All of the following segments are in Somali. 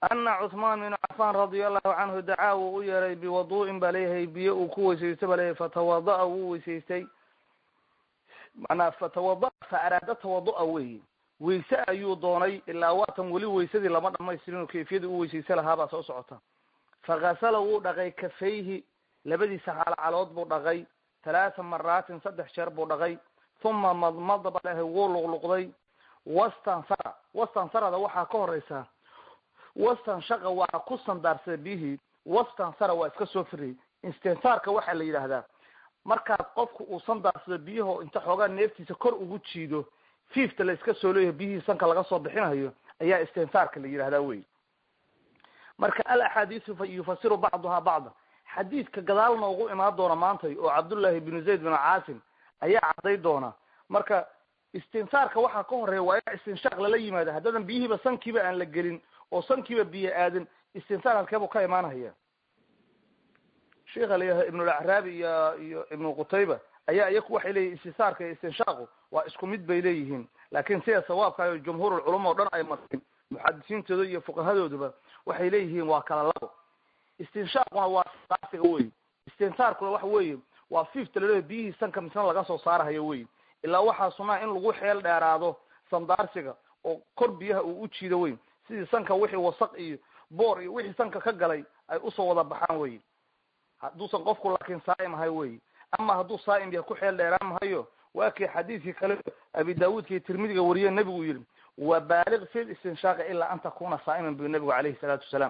ana cuثmaan binu cafan radia allahu canhu dacaa wuu u yeeray biwadu'in ba leeyahay biyo uu ku weysaysto ba leeyahay fatawada'a wuu weysaystay manaa fatawada'a fa araada tawadu'a weyi weyse ayuu doonay ilaa waatan weli weysadii lama dhamaystirin oo kayfiyadii u weysaysa lahaabaa soo socota fakasala wuu dhaqay kafayhi labadiisa calcalood buu dhaqay talaata maraatin saddex jeer buu dhaqay uma madmada ba leeyahay wuu luqluqday wastansara wastansarada waxaa ka horeysaa wastanshaqa waa ku sandaarsaday biyihii wastansara waa iska soo firiyay istinsaarka waxaa la yidhaahdaa markaad qofku uu sandaarsado biyaho inta xoogaa neeftiisa kor ugu jiido fiifta la iska soo leeyahay biyihii sanka laga soo bixinayo ayaa istinsaarka la yidhahdaa wey marka al axaadiisu yufasiru bacduhaa bacda xadiidka gadaal noogu imaan doona maantay oo cabdullahi binu zayd binu caasim ayaa cadday doona marka istinsaarka waxaa ka horeeya waa in istinshaaq lala yimaado haddaadan biyihiiba sankiiba aan la gelin oo sankiiba biyo aadin istinsaar halkeebuu ka imaanahaya sheikha layahay ibnulacraabi iyo iyo ibnu qutayba ayaa iyaku waxay leeyihin istinsaarka iyo istinshaaqu waa isku mid bay leeyihiin laakin sida sawaabka jumhuurulculama o dhan ay marteen muxadisiintooda iyo fuqahadooduba waxay leeyihiin waa kala labo istinshaaquna waa sandaarsiga wey istinsaarkuna waxa weeye waa fiifta laleeyahy biyihii sanka misna laga soo saarahayo wey ilaa waxaa sunaa in lagu xeel dheeraado sandaarsiga oo kor biyaha uu u jiido wey sidii sanka wixii wasaq iyo boor iyo wixii sanka ka galay ay usoo wada baxaan wey hadduusan qofku laakiin saa'im ahay wey ama hadduu saa'im yahay ku xeel dheeraan mahayo waa kii xadiidkii kale abi daawuudka iyo tirmidiga wariye nebigu yihi wa baaliq fi listinshaaqi ilaa an takuna saa'iman bu nebigu calayhi salaatu wasalaam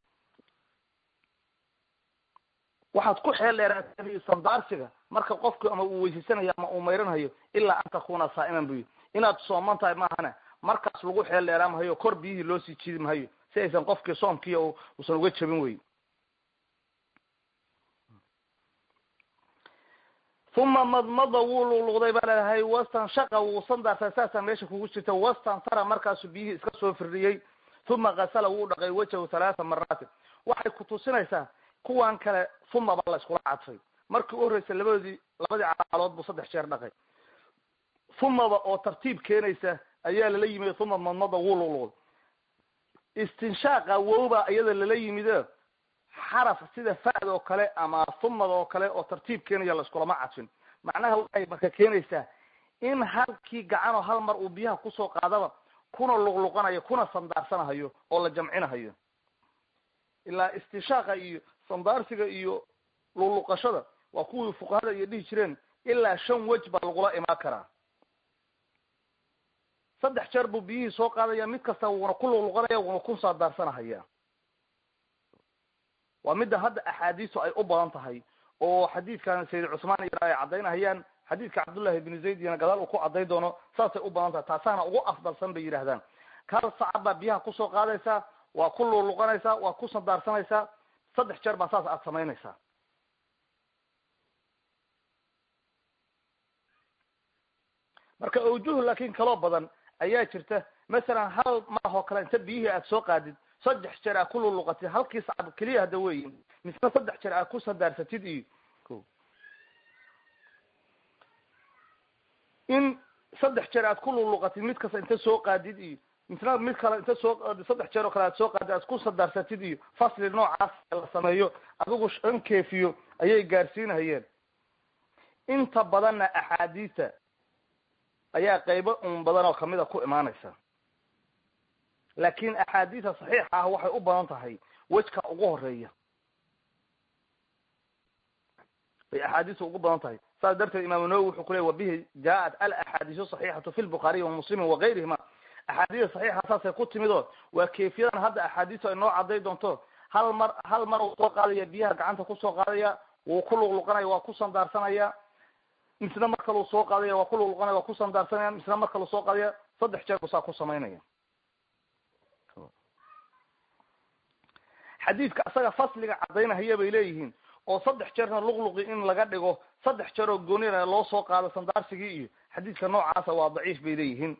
waxaad ku xeel dheeraatay sandaarsiga marka qofku ama uu weysaysanayo ama uu mayranayo ilaa an takuna saa'iman bu yidhi inaad sooman tahay maahane markaas lagu xeel dheeraan mahayo kor biyihii loo sii jiidi mahayo si aysan qofkii soomkiiya usan uga jabin wey uma madmada wuu luqluqday baa leedahay wastanshaqa wuu sandaartay saasaa meesha kugu jirta wastansara markaasuu biyihii iska soo firdhiyey uma kasala wuu dhaqay wajahu halaata maraatin waxay kutusinaysaa kuwan kale uma baa la iskula cadfay markii u horreysay labadoodii labadii calaalood buu saddex jeer dhaqay umaba oo tartiib keenaysa ayaa lala yimid uma madmada wuu luqluqday istinshaaqa wowbaa iyada lala yimido xaraf sida fa'd oo kale ama humada oo kale oo tartiib keenaya la iskulama cadfin macnaha waxay marka keenaysaa in halkii gacanoo hal mar uu biyaha kusoo qaadaba kuna luqluqanayo kuna sandaarsanahayo oo la jamcinahayo ilaa istinshaaqa iyo sandaarsiga iyo luqluqashada waa kuwii fuqahada iyo dhihi jireen ilaa shan wej baa lagula imaan karaa saddex jeer buu biyihii soo qaadaya mid kasta wuuna ku luqluqanaya wuuna ku sandaarsanahaya waa midda hadda axaadiistu ay u badan tahay oo xadiidkan sayid cusmaan iyo ay caddaynahayaan xadiidka cabdullahi ibnu zayd iyana gadaal uu ku cadday doono saasay u badan tahay taasaana ugu afdalsan bay yidhahdaan kal sacad baa biyaha kusoo qaadaysaa waa ku luqluqanaysaa waa ku sandaarsanaysaa saddex jeer baa saas aada samaynaysaa marka awjuh laakin kaloo badan ayaa jirta masalan hal marahoo kale inta biyihii aada soo qaadid saddex jeer aad ku luluqatid halkii sacab keliya hadda weyi misna saddex jeer aad ku sandaarsatid iyo ko in saddex jeer aad ku luluqatid mid kasta inta soo qaadid iyo misna mid kale inta soo saddex jeer oo kale aad soo qaadid aad ku sandaarsatid iyo fasli noocaas la sameeyo adigu shan keefiyo ayay gaarsiinahayeen inta badanna axaadiista ayaa qaybo un badan oo kamida ku imaanaysa laakin axaadiista saxiixa ah waxay u badan tahay wejka ugu horeeya bay axaadiista ugu badan tahay saas darteed imaamu nawowi wuxuu ku ley wabihi jaaءat alaxaadiisu صaxiixatu fi lbukhaariyi wamuslimi wagayrihima axaadiista saxiixa saasay ku timid oo waa kayfiyadan hadda axaadiistu ay noo caday doonto hal mar hal mar uu soo qaadaya biyaha gacanta kusoo qaadaya wuu ku luqluqanaya waa ku sandaarsanaya misna mar kaluu soo qaadaya waa ku luqluqanaya waa ku sandaarsanaya misna mar kaluu soo qaadaya saddex jeer buu saa ku samaynaya xadiidka asaga fasliga caddaynahaya bay leeyihiin oo saddex jeerna luqluqi in laga dhigo saddex jeer oo goonina loo soo qaado sandaarsigii iyo xadiidka noocaasa waa daciif bay leeyihiin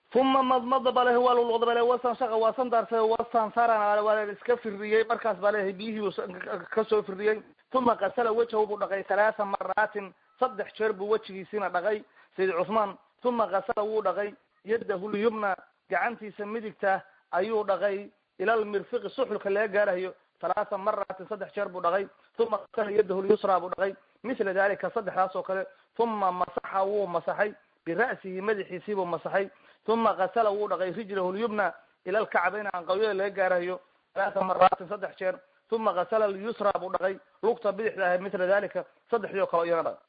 uma madmada ba lehay waa luluqda ba le wasan shaqa waa san daarsaday wasan saran waa iska firiyey markaas baa lehay biyihii kasoo firiyey uma qasala wejhahu buu dhaqay halaatha maraatin saddex jeer buu wejigiisiina dhaqay sayid cuthmaan uma qasala wuu dhaqay yadahu lyumna gacantiisa midigta ayuu dhaqay ila lmirfiqi suxulka laga gaarahayo halaatha maraatin saddex jeer buu dhaqay uma qasala yadahu lyusra buu dhaqay mila dalika saddexdaas oo kale uma masaxa wuu masaxay bira'sihi madaxiisii buu masaxay uma qasala wuu dhaqay rijlahu lyumna ila lkacbayna anqawyada laga gaarahayo halaatha maraatin saddex jeer uma qasala lyusra buu dhaqay lugta bidixda ahay mila dalika saddexdii oo kale iyana dhaq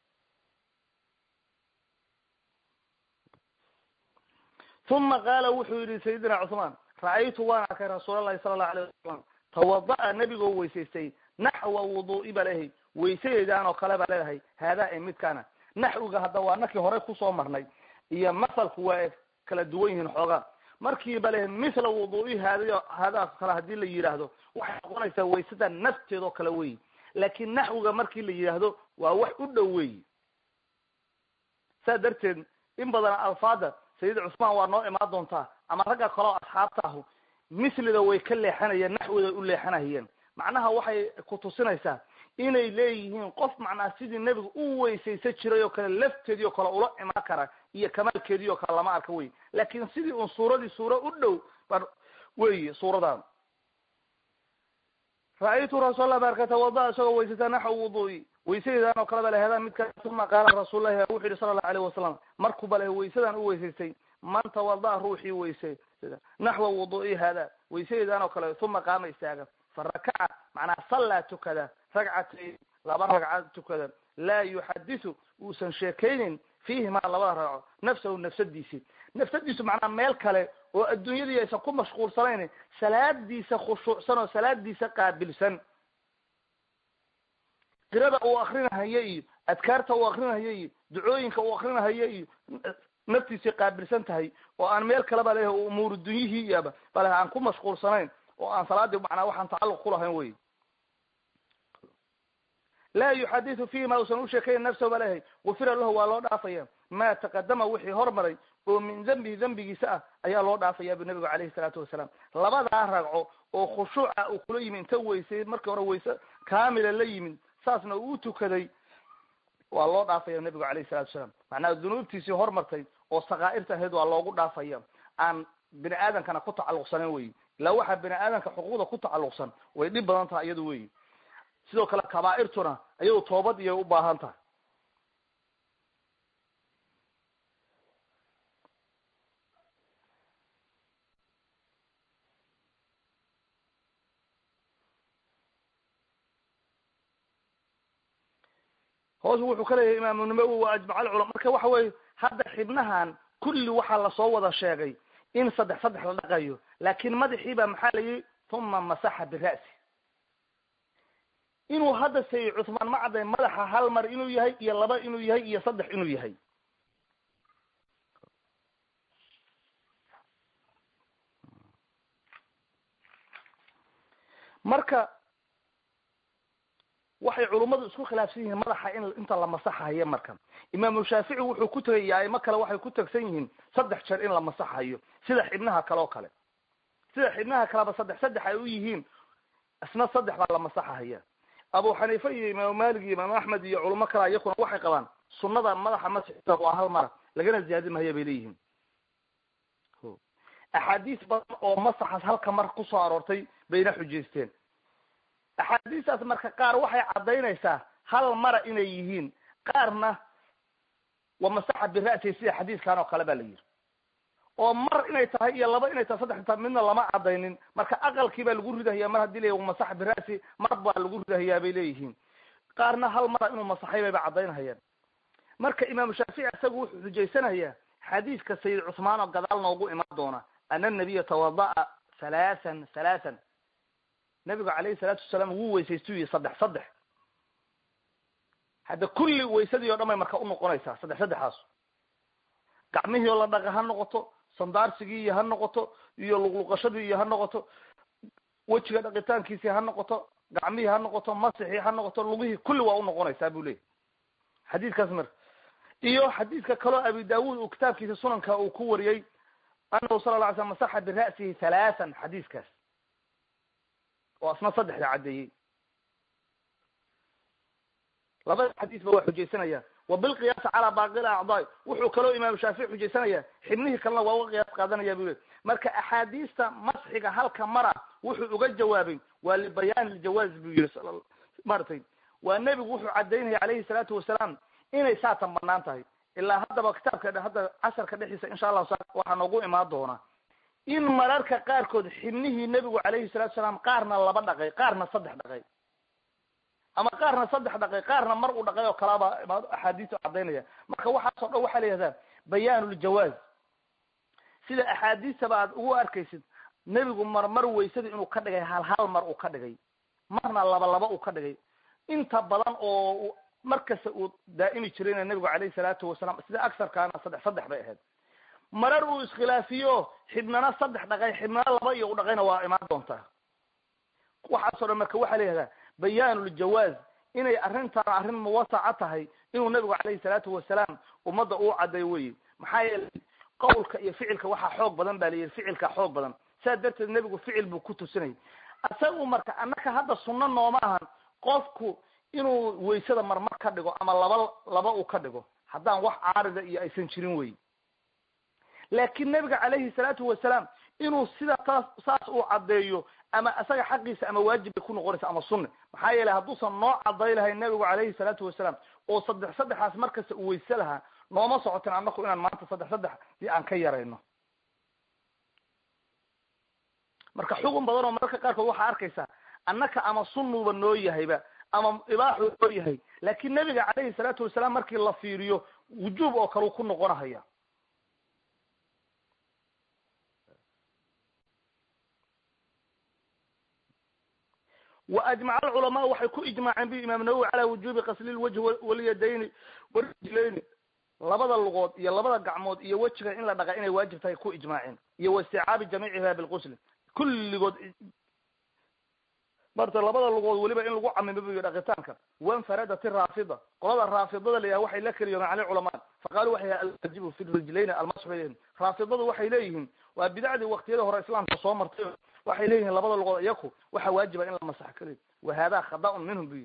uma qaala wuxuu yihi sayidina cuثmaan ra'aytu waan arkay rasuul lahi sala allahu alayh wasalam tawada'a nebigoo weysaystay naxwa wudu'i ba leehay weysadeedaan oo kale baa leedahay haadaa ee midkaana naxwiga hadda waa nakii hore kusoo marnay iyo masalku waa kala duwan yihiin xoogaa markiiba leehay mithla wudu'i haada haadaa kale hadii la yidhaahdo waxay noqonaysaa waysada nafteed oo kale weyi laakin naxwiga markii la yidhaahdo waa wax u dhow weyi saa darteed in badan alfaada sayid cusmaan waa noo imaan doontaa ama ragga kaleo asxaabta ahu mislida way ka leexanayeen naxwida u leexanahayeen macnaha waxay kutusinaysaa inay leeyihiin qof macnaha sidii nebiga u weysaysan jiray oo kale lafteedii oo kale ula imaan kara iyo kamaalkeedii oo kale lama arka wey laakin sidii un suuradii suura u dhow ba weyi suuradan ra-aytu rasuulallah baarka tawada isagoo weysata naxwa wudu'i weysadeedan oo kale ba laheedaan midkaa uma qaala rasuullahi wuxu yihi sala allahu alayh wasalam markuu ba lehe weysadan u weysaystay man tawada'a ruuxii weysay naxwa wudu'i hada weysadeedan oo kale uma qaama istaaga farakaca macnaa sallaa tukada ragcatayn laba ragcad tukada laa yuxadisu uusan sheekaynin fiihimaa labada ragco nafsahu nafsadiisi nafsadiisu macnaa meel kale oo adduunyadii aysan ku mashquulsanayn salaadiisa khushuucsan oo salaadiisa qaabilsan qirada uu akrinahayo iyo adkaarta uu akrinahayo iyo ducooyinka uu akrinahayo iyo naftiisay qaabilsan tahay oo aan meel kale ba leeyahay umuuru dunyihii iyaba ba lehay aan ku mashquulsanayn oo aan salaadii macnaa waxaan tacalluq kulahayn wey laa yuxadisu fihi ma usan usheekayn nafsahu ba leeyahay gufira lahu waa loo dhaafaya ma taqadama wixii hormaray oo min dembihi dembigiisa ah ayaa loo dhaafaya bu nabigu calayhi salaatu wasalaam labadaa ragco oo khushuuca uu kula yimid inta weysay markii hore weyse kaamila la yimid saasna uu tukaday waa loo dhaafaya nabigu calayhi salatu wasalaam macnaha dunuubtiisii hormartay oo sakaa'irta ahayd waa loogu dhaafaya aan bini aadamkana ku tacalluqsanan wey ilaa waxaa bini aadamka xuquuqda ku tacalluqsan way dhib badan tahay iyadu wey sidoo kale kabaa'irtuna iyadu toobad iyay u baahan tahay hoos wuxuu ka leeyahay imaamu nawowi wa ajmac alculama marka waxa weye hadda xibnahan kulli waxaa lasoo wada sheegay in saddex saddex la dhaqayo laakin madaxii baa maxaa la yihi uma masaxa bira'si inuu hadda sayid cuthmaan ma cadday madaxa hal mar inuu yahay iyo laba inuu yahay iyo saddex inuu yahay marka waxay culummadu isku khilaafsan yihiin madaxa in inta la masaxayo marka imaamu shaafici wuxuu ku tegay iyo aimo kale waxay ku tegsan yihiin saddex jeer in la masaxayo sida xibnaha kale oo kale sida xibnaha kaleba saddex saddex ay u yihiin isna saddex baa la masaxahaya abu xaniife iyo imaamu malik iyo imaamu axmed iyo culamo kale iyakuna waxay qabaan sunada madaxa masixisa waa hal mara lagana ziyaadi mahaya bay leeyihiin axaadiis badan oo masaxaas halka mar kusoo aroortay bayna xujaysteen axaadiistaas marka qaar waxay caddaynaysaa hal mara inay yihiin qaarna waa masaxa bira'si sida xadiiskan oo kale ba la yidhi oo mar inay tahay iyo laba inay tahay saddex ta midna lama cadaynin marka aqalkii baa lagu ridahaya mar hadii la masaxa bira'si mar baa lagu ridahayaa bay leeyihiin qaarna hal mara inuu masaxay bayba caddaynahayaan marka imaamu shaafici isagu wuxuu xujaysanayaa xadiiska sayid cuthmaan oo gadaal noogu imaan doona ana nabiya tawada'a halaasan halaasan nabigu calayhi salaatu wasalaam wuu weysaystu yihi saddex saddex hadda kulli waysadii o dhan bay marka unoqonaysaa saddex saddexaas gacmihii oo la dhaqa ha noqoto sandaarsigii iyo ha noqoto iyo luqluqashadii iyo ha noqoto wejiga dhaqitaankiisii ha noqoto gacmihii ha noqoto masixii ha noqoto lugihii kulli waa unoqonaysaa bu leeyay xadiiskaas marka iyo xadiidka kaloo abi daawud uu kitaabkiisa sunanka uu ku wariyey anahu sala la alay slam masaxa bira'sihi halaathan xadiiskaas oo asna saddexda caddeeyey labada xadiis ba waa xujaysanaya wa bilqiyaasi calaa baaqi acdaai wuxuu kaloo imaamu shaafici xujaysanaya xibnihii kalena waa uga qiyaas qaadanaya bu le marka axaadiista masxiga halka mara wuxuu uga jawaabay waa libayaani ljawaaz buu yihi maratay waa nebigu wuxuu cadaynaya calayhi salaatu wasalaam inay saatan banaan tahay ilaa haddaba kitaabka hadda casharka dhexdiisa insha allahu sa waxaa noogu imaan doona in mararka qaarkood xibnihii nebigu calayhi salatu salaam qaarna laba dhaqay qaarna saddex dhaqay ama qaarna saddex dhaqay qaarna mar uu dhaqay oo kalaaba axaadiistu cadaynaya marka waxaasoo dhan waxaa la yihahdaa bayaanuljawaaz sida axaadiistaba aad ugu arkaysid nebigu marmar weysada inuu ka dhigay hal hal mar uu ka dhigay marna laba laba uu ka dhigay inta badan oo markasta uu daa'imi jirayna nebigu calayhi salaatu wasalaam sida agsarkaana saddex saddex bay ahayd marar uu iskhilaafiyo xibnana saddex dhaqay xibnana laba iyo u dhaqayna waa imaan doontaa waxaasoo dhan marka waxaa la yihahdaa bayaanuljawaaz inay arrintan arrin muwasaca tahay inuu nebigu calayhi salaatu wasalaam ummadda uu cadday weye maxaa yeelay qawlka iyo ficilka waxaa xoog badan ba layihi ficilka xoog badan saas darteed nebigu ficil buu ku tusinay isagu marka annaka hadda sunno nooma ahan qofku inuu waysada marmar ka dhigo ama laba laba uu ka dhigo haddaan wax caarida iyo aysan jirin wey laakiin nebiga calayhi salaatu wasalaam inuu sida taas saas uu caddeeyo ama isaga xaqiisa ama waajib bay ku noqonaysa ama sunne maxaa yeelay hadduusan noo cadday lahayn nebigu calayhi salaatu wasalaam oo saddex saddexaas markasta uu weyse lahaa nooma socotin annaku inaan maanta saddex saddex si aan ka yarayno marka xugun badan oo mararka qaarkood waxaa arkaysaa annaka ama sunnuba noo yahayba ama ibaaxu noo yahay laakiin nebiga calayhi salaatu wasalaam markii la fiiriyo wujuub oo kale u ku noqonahaya wa ajmaca alculamaa waxay ku ijmaaceen bi imaam nawowi calaa wujuubi qasli lwajhi walyadayni warijlayni labada lugood iyo labada gacmood iyo wejiga in la dhaqa inay waajib tahay ku ijmaaceen iyo waisticaabi jamiiciha bilqusli kulligood marta labada lugood weliba in lagu camimo buyo dhaqitaanka wanfaradat raafida qolada raafidada layaha waxay la keliyoomeen cala culamaa faqaaluu waxay alwajibu fi rijlayni almasxu bayhim raafidadu waxay leeyihiin waa bidacdii waktiyada hore islaamka soo martay waxay leeyihiin labada lugood iyaku waxaa waajiba in la masax keliyo wa hada khada'un minhum buyo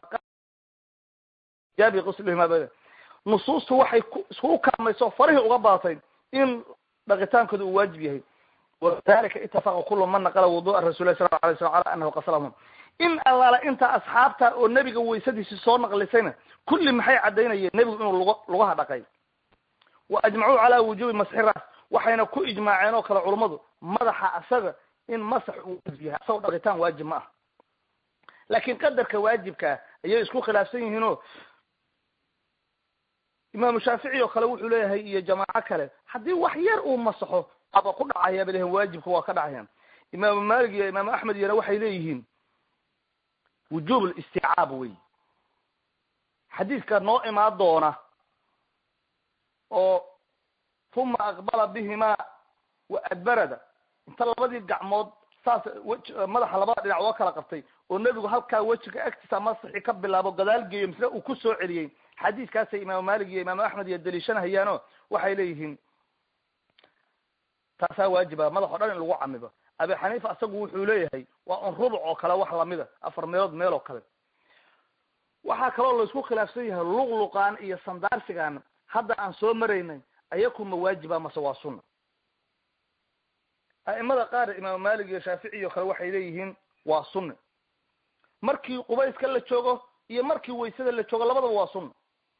jaabi quslihima ba nusuustu waxay iskugu kaalmayso farihii uga baatay in dhaqitaankooda uu waajib yahay walidalika itafaqa kulu man naqala wudu'a rasulilah sal la alay slam ala anahu qaslahum in allaala inta asxaabta oo nebiga weysadiisi soo naqlisayna kulli maxay caddaynayeen nebigu inuu lug lugaha dhaqay wa ajmacuu calaa wujuubi masxi ras waxayna ku ijmaaceen oo kale culummadu madaxa asaga in masax uu waajib yahay asagoo dhaqitaan waajib ma ah laakiin qadarka waajibkaa ayay isku khilaafsan yihiinoo imaamu shaafici oo kale wuxuu leeyahay iyo jamaaco kale haddii wax yar uu masaxo aba ku dhacaya bay leeyihin waajibka waa ka dhacayaan imaamu malik iyo imaamu axmed iyana waxay leeyihiin wujuub listicaab wey xadiidka noo imaan doona oo uma aqbala bihima wa adbarada inta labadii gacmood saas madaxa labada dhinac oo kala qabtay oo nebigu halkaa wejiga agtiisa masaxi ka bilaabo gadaal geeyo misle uu ku soo celiyey xadiiskaasay imaamu malik iyo imaamu axmed iyo daliishanahayaano waxay leeyihiin taasaa waajiba madax o dhan in lagu camibo abi xaniifa isagu wuxuu leeyahay waa un rubuc oo kale wax lamida afar meelood meel oo kale waxaa kaloo laisku khilaafsan yahay luqluqaan iyo sandaarsigaan hadda aan soo maraynay ayaku ma waajiba mase waa sunna a'imada qaar imaamu malik iyo shaafici iyo kale waxay leeyihiin waa sunna markii qubayska la joogo iyo markii waysada la joogo labadaba waa sunna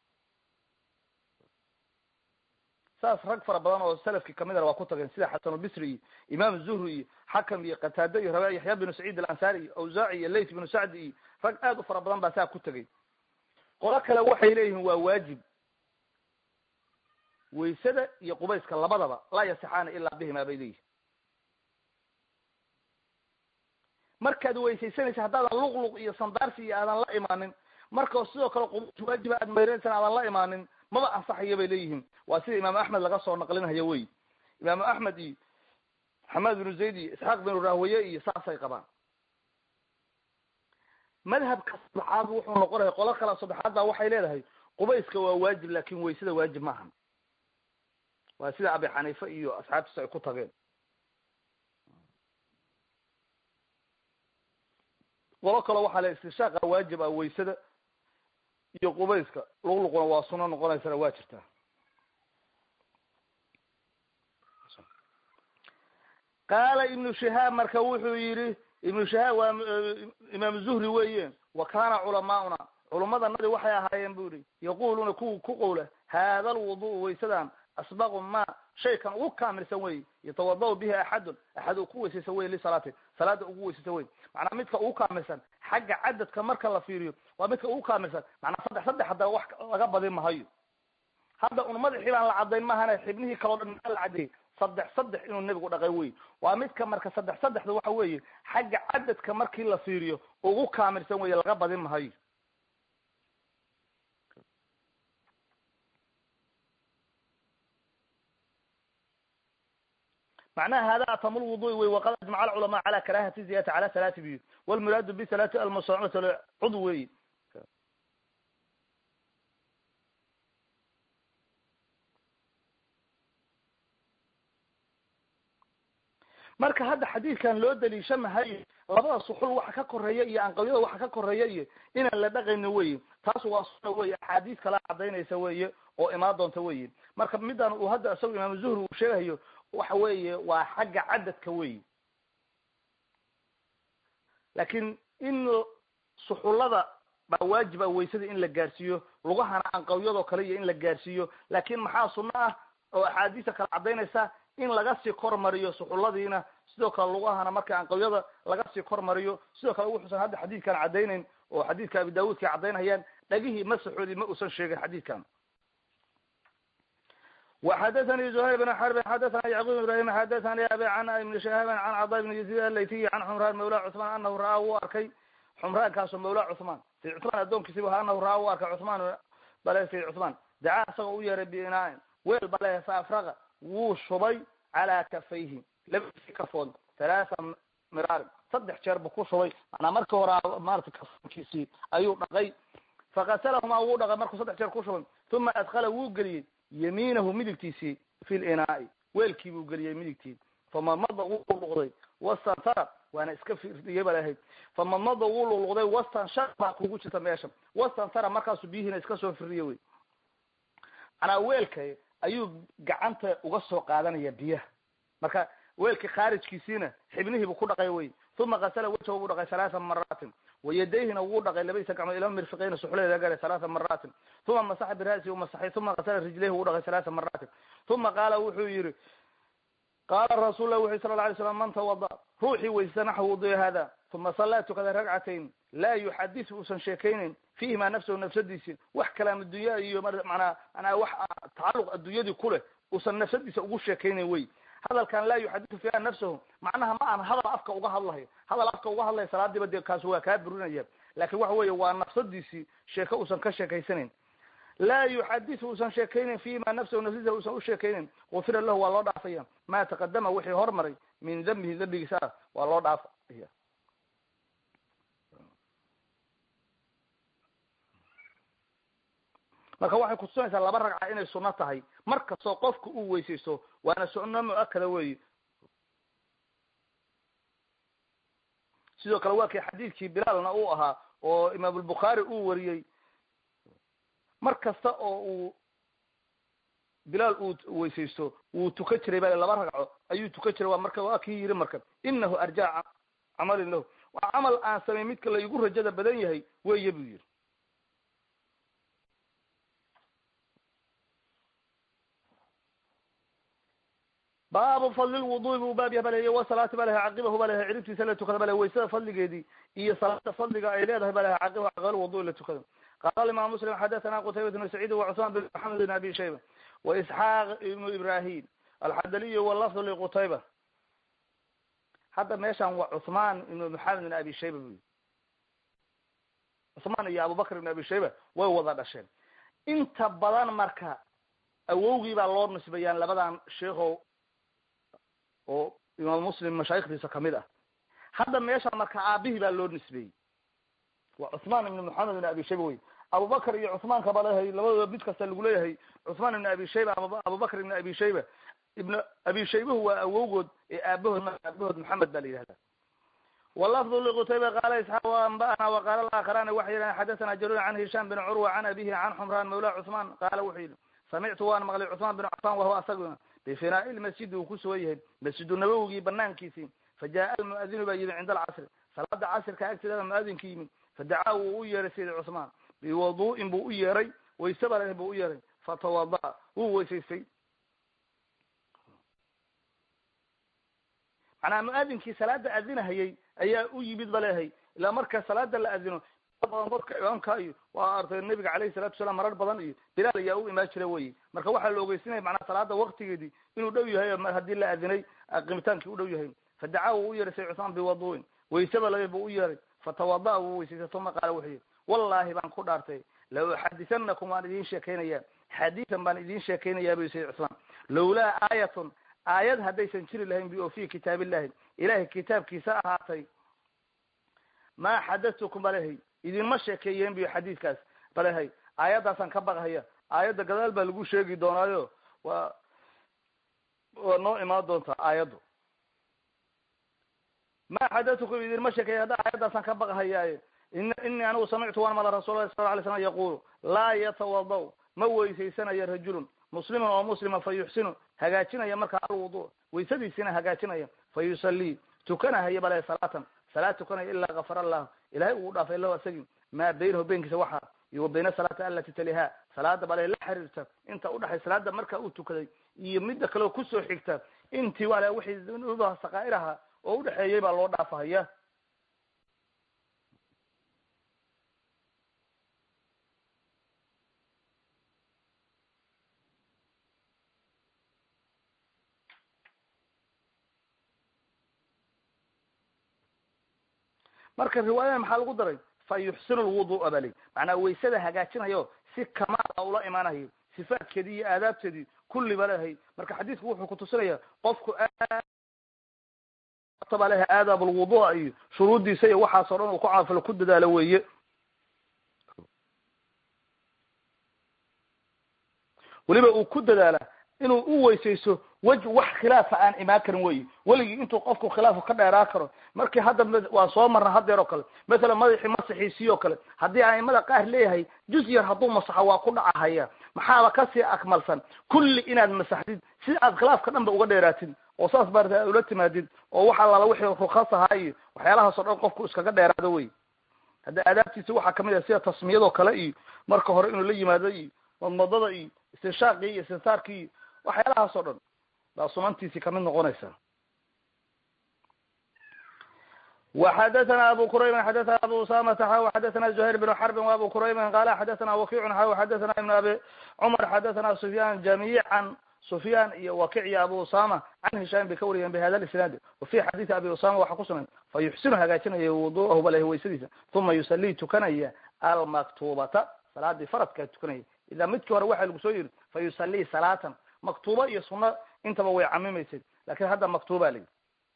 saas rag fara badan oo salafkii kamidana waa ku tageen sida xasanulbisri iyo imaam zuhri iyo xakam iyo qataade iyo raba yaxya binu saciid alansari iyo awsaaci iyo layt binu sacdi iyo rag aad u fara badan baa saa ku tegay qolo kale waxay leeyihiin waa waajib waysada iyo qubayska labadaba laa yasixaana ilaa bihima bay leeyihin markaad weysaysanaysa haddaadan luqluq iyo sandaarsi iyo aadan la imaanin markao sidoo kale qubays waajiba aad mayranaysan aadan la imaanin maba ansaxaya bay leeyihiin waa sida imaamu axmed laga soo naqlinhayo wey imaamu axmed iyo maxamed binu zayd iyo isxaaq binu rahwaye iyo saasay qabaan madhabka saddexaad wuxuu noqonaya qolo kale saddexaad baa waxay leedahay qubayska waa waajib laakin waysada waajib maahan waa sida abi xaniife iyo asxaabtiisa ay ku tageen qolo kale waxaa le istishaaqa waajib ah waysada iyo qubayska luqluquna waa suno noqonaysana waa jirtaa qaala ibnu shihaab marka wuxuu yidhi ibnu shihaab waa imaam zuhri weeye wa kana culamaa'una culummadanadi waxay ahaayeen bu yihi yaquluuna kuwa ku qowla hada alwudu waysadan asbaqu ma shaykan ugu kaamilsan wey yatawadau bihi axadun axad uu ku weysaysan wey lisalaati salaada ugu weysaysan wey macnaa midka ugu kaamilsan xagga cadadka marka la fiiriyo waa midka ugu kaamilsan macnaa saddex saddex haddaba wax laga badin mahayo hadda un madaxii baan la cadayn mahana xibnihii kaleo dhan maa la cadeeyey saddex saddex inuu nebigu dhaqay wey waa midka marka saddex saddexda waxa weeye xagga cadadka markii la fiiriyo ugu kaamilsan weye laga badin mahayo macnaha hada atamu lwudu'i wey waqad ajmaca alculamaa cala karahati ziyadati cala salaati biyu walmuraadu bisalaati almusacmati cud wey marka hadda xadiidkan loo daliisha mahayo labada suxul waxa ka koreeya iyo anqawyada waxa ka koreeya iyo inaan la dhaqayno weye taas waa suna weye axaadiis kala cadaynaysa weye oo imaan doonta weye marka midan uu hadda isaga imaam zuhri uu sheegayo waxa weeye waa xagga cadadka wey laakiin in suxullada baa waajiba waysada in la gaarsiiyo lugahana anqawyadoo kale iyo in la gaarsiiyo laakin maxaa sunno ah oo axaadiista kala cadaynaysa in laga sii kormariyo suxulladiina sidoo kale lugahana marka anqawyada laga sii kormariyo sidoo kale wuxuusan hadda xadiidkan cadaynayn oo xadiidka abi daawuudka cadaynayaan dhagihii masaxoodii ma uusan sheegin xadiidkan وxdثnي زهyر بن حرب xdثna يعقوب ibrahim xdثnي abi عن iبن شhهاaب عن cضا بن يزيد الlaytiي عن xمrان mawlى cثman anahu ra'aa wuu arkay xمraankaaso mawla cثman sayd cثman addoonkiisibu ha anahu ra'aa wuu arkay cثman bale sayd cثman dacaa isagoo u yeeray binaain weel bale faafraqa wuu shubay calى kafayhi labadiisi kafood ثaلaثa miraarin saddex jeer bu ku shubay manaa marki hora maarata kafoonkiisii ayuu dhaqay fakaslahuma wuu dhaqay markuu saddex jeer ku shubay uma adkla wuu geliyey yamiinahu midigtiisii fi linaai weelkii buu geliyey midigtii famadmada wuu luqluqday wastantara waana iska firdiyey ba lahayd famadmada wuu luqluqday wastanshar baa kugu jirta meesha wastantara markaasu biyihiina iska soo firdiye wey manaa weelka ayuu gacanta uga soo qaadanaya biyaha marka weelkii khaarijkiisiina xibnihiibu ku dhaqay wey uma kasala wajhahu buu dhaqay halaaa maraatin wayadayhina wuu dhaqay labadiisa gacmood ila mirfiqayna suxuleeda garay halaaa maraatin uma masaxa bira'si masaxay uma kasala rijlayhi wuu dhaqay halaaa maraatin uma qaala wuxuu yihi qaala rasuul lah wuxu sala la alay slam man tawada ruuxii weysa naxw wudu'i hada uma sallaa tukada ragcatayn laa yuxadis uusan sheekaynin fiihima nafsahu nafsadiisi wax kalaam addunya iyo manaa manaa wax tacaluq addunyadii ku leh uusan nafsadiisa ugu sheekaynin wey hadalkan laa yuxadisu fiiha nafsahu macnaha ma aan hadal afka uga hadlahayo hadal afka uga hadlayo salaadiiba dee kaasi waa kaa burinaya laakin waxa weeye waa nafsadiisii sheeko uusan ka sheekaysanayn laa yuxadisu uusan sheekaynin fiima nafsahu nafsadiisa uusan usheekaynin gufira lahu waa loo dhaafaya ma taqadama wixii hormaray min dambihi dambigiisa ah waa loo dhaafaya marka waxay kutusinaysaa laba ragca inay suno tahay mar kastoo qofka uu weysaysto waana sunno mu-akada weyi sidoo kale waa kii xadiidkii bilaalna uu ahaa oo imaamulbukhaari uu wariyey mar kasta oo uu bilaal uu weysaysto wuu tukan jiray bale laba ragco ayuu tukan jiray waa marka waa kii yiri marka inahu arjaa camalin lahu waa camal aan samay midka la igu rajada badan yahay weye buu yiri baabu fadli lwudu'i buu baab yaha balehy wasalaati ba lehay caqibahu ba lehay ciribtiisa la tukada bale waysada fadligeedii iyo salaada fadliga ay leedahay ba lehay caqibahu caqibal wudu'i la tukada qala imam muslim xadathana qutaybat bn saciid wacusman bin maxamed bn abi shayba waisxaaq ibnu ibrahim alxadaliy walafdu liqutayba hadda meeshan waa cuثman ibn maxamed bin abi shayba bu cuثmaan iyo abubakr ibn abi shayba way wada dhasheen inta badan marka awowgii baa loo nisbayaan labadan sheekho oo imaam muslim mashaayikdiisa kamid ah hadda meesha marka aabihii baa loo nisbeeyey waa cuثmaan ibn maxamed ibn abi shayba wey abubakr iyo cusmaanka ba leeyahay labadooda mid kasta lagu leeyahay cusmaan ibn abi shayba abubakr ibn abi shayba ibn abi shaybahu waa awowgood ee aabahood aabahood maxamed ba la yihahda walafdu liqutayba qaala isxaaq waanba'ana waqaala alaakarani waxay yidhahan xadathana jaruur can hisham bin curwa can abihi can xumraan mawla cusmaan qaala wuxuu yidhi samictu waan maqlay cusmaan bin cafan wahuwa asaguna bifinaa'i lmasjidi uu ku sugan yahay masjidu nabawigii banaankiisii fajaaa almu'adinu baa yimid cinda alcasri salaada casrka agteedaba mu'adinka yimid fadacaa wuu u yeeray sayid cusmaan biwadu'in buu u yeeray wayse baa buu u yeeray fatawada'a wuu weysaystay macnaa mu'adinkii salaada adinahayay ayaa u yimid ba leehay ilaa marka salaada la adino badan dadka imaamka iyo waa artay nabiga caleyhi salatu wasalaam marar badan iyo bilaal ayaa u imaan jira wey marka waxaa la ogeysinaya macnaa salaada waktigeedii inuu dhow yahay haddii la adinay qimitaankii u dhow yahay fadacaa wuu u yeeray sayid cusmaan biwadu'in wayseba labe buu u yeeray fatawada'a wuu weysaystay tuma qaala wuxuu yihi wallahi baan ku dhaartay la uxadisanakum waan idin sheekaynaya xadiisan baan idin sheekaynayaa bu sayid cusmaan lawlaa aayatun aayad haddaysan jiri lahayn bi oo fi kitaab illahi ilahay kitaabkiisa ahaatay maa xadatukum balehay idinma sheekeeyeen biyo xadiidkaas balehay aayaddaasaan ka baqhaya aayadda gadaal baa lagu sheegi doonaayo waa waa noo imaan doontaa aayaddu ma xadatukum idinma sheekeeya hadda aayaddaasaan ka baqhayaaye in inii anigu samictu waan mala rasul lahi sal ly slam yaqulu laa yatawada ma weysaysanaya rajulun musliman oo muslima fa yuxsinu hagaajinaya markaa alwudu waysadiisina hagaajinaya fa yusallii tukanahaya bale salaatan salaad tukanaya ilaa gafara allah ilahay uu dhaafay lahu asagii maa baynahu beenkiisa waxaa iyo wa bayna salaati alati taliha salaada bale la xiriirta inta udhaxay salaada marka uu tukaday iyo midda kaleo kusoo xigta intii wale wixii dunuubaha sakaa'iraha oo udhexeeyay baa loo dhaafahaya marka riwaayada maxaa lagu daray fa yuxsinu lwudu'a bali macnaa waysada hagaajinayo si kamaala ula imaanayo sifaadkeedii iyo aadaabteedii kulliba lehay marka xadiidku wuxuu kutusinaya qofku ba lehay aadaab lwudu'a iyo shuruuddiisa iyo waxaas o dhan uu ku caafilo ku dadaalo weeye weliba uu ku dadaala inuu u weysayso wej wax khilaafa aan imaan karin wey weligii intuu qofku khilaafu ka dheeraa karo markii hadda waa soo marna hadeer oo kale mathalan madaxii masaxiisii oo kale haddii aimada qaar leeyahay juz yar hadduu masaxo waa ku dhacahaya maxaaba kasii akmalsan kulli inaad masaxdid si aad khilaafka dhan ba uga dheeraatid oo saas baarta aad ula timaadid oo wax allaala wixii rukas ahaa iyo waxyaalahaas o dhan qofku iskaga dheeraado wey hadda aadaabtiisa waxaa kamid ah sida tasmiyadoo kale iyo marka hore inuu la yimaado iyo madmadada iyo istinshaaqii iyo istinsaarkii iyo waxyaalahaas oo dhan baa sunantiisii kamid noqonaysa وxdثna abu qrayb xdثna abu usamata xaw xdثna زhayr بن xرb وabu qrayb qala xdثna wakic xaw xdثna iبn abi cmar xdثna sufyan jamiعا sufyan iyo wakic iyo abu usama can hisham bay ka wariyeen bhada isnaad wafi xadiثi abi usama waxa kusugan fa yuxsinu hagaajinaya wuduahu balh waysadiisa uma yusalii tukanaya almaktubata salaadii faradkaa tukanaya ida midkii hore waxa lagu soo yiri fa yusalii salaatan maktuba iyo suna intaba way camimaysay lakin hadda maktuba layi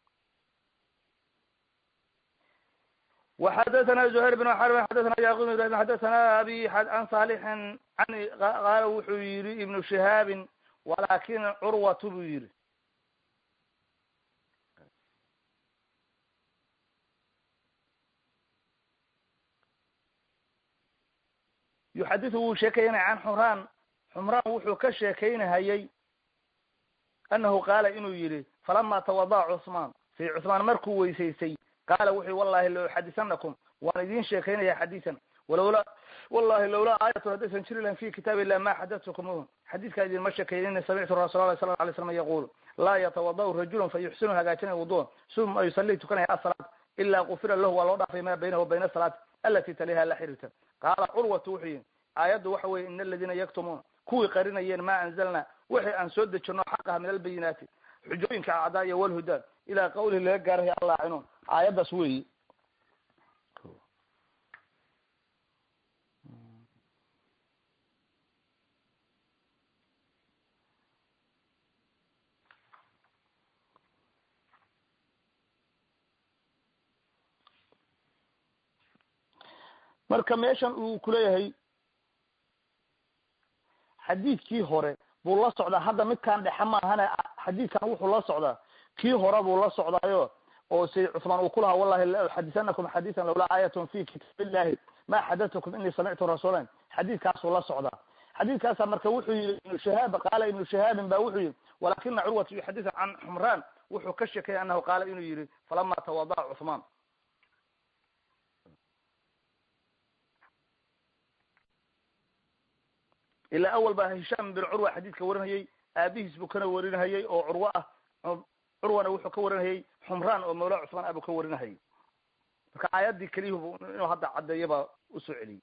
وxdثna زهير بن xرب xdثna yعقوب بن ibrahim xdثna abi an صالح an qaala wuxuu yihi iبن شihaabi walakin curwat buu yihi yuxadiثu wuu sheekaynaya can xumraan xumraan wuxuu ka sheekaynahayay anahu qaala inuu yihi falama twadaca cثmaan say cثmaan markuu weysaystay qaala wuxu wallahi la uxadisanakum waan idin sheekaynaya xadiisan walawla wallahi lawlaa aayatun haddaysan jiri lahayn fi kitaab illah ma xadatkumuhu xadiidkaa idinma sheekeynini samictu rasul lah sala alay slam yaqulu laa yatawada'u rajulun fa yuxsinu hagaajinaya wuduan suma yusalii tukanaya asalaat ilaa gufira lahu waa loo dhaafay ma baynahu bayna asalaat alati taliha la xiriirta qaala curwatu wuxuu yihi aayaddu waxa weye ina aladina yaktumuuna kuwii qarinayeen ma anzalna wixii aan soo dejino xaqaha min albayinaati xujooyinka acdaa iyo walhudaa ilaa qawlihi laga gaarahay allaacinuun aayaddaas weyi marka meeshan uu kuleeyahay xadiidkii hore buu la socdaa hadda midkaan dhexe maahane xadiidkan wuxuu la socdaa kii hore buu la socdaayo oo say cuثmaan uu ku lahaa wallahi la uxadisanakum xadiiثan lawlaa aayatun fi kitaab illahi ma xadatkum inii samictu rasuulan xadiidkaasuu la socdaa xadiidkaasa marka wuxuu yihi ibnu shahaab qaala ibnu shahaabin ba wuxuu yihi walakina curwat yuxadiثu can xumraan wuxuu ka sheekaya anahu qaala inuu yihi falama tawadaca cuثmaan ilaa awal baa hishaam bin curwa xadiidka warinayay aabihiis buu kana warinahayay oo curwo ah curwana wuxuu ka warinahayay xumraan oo mawla cusmaan ah buu ka warinahayay marka aayaddii keliyuhu inuu hadda caddeeya baa usoo celiyey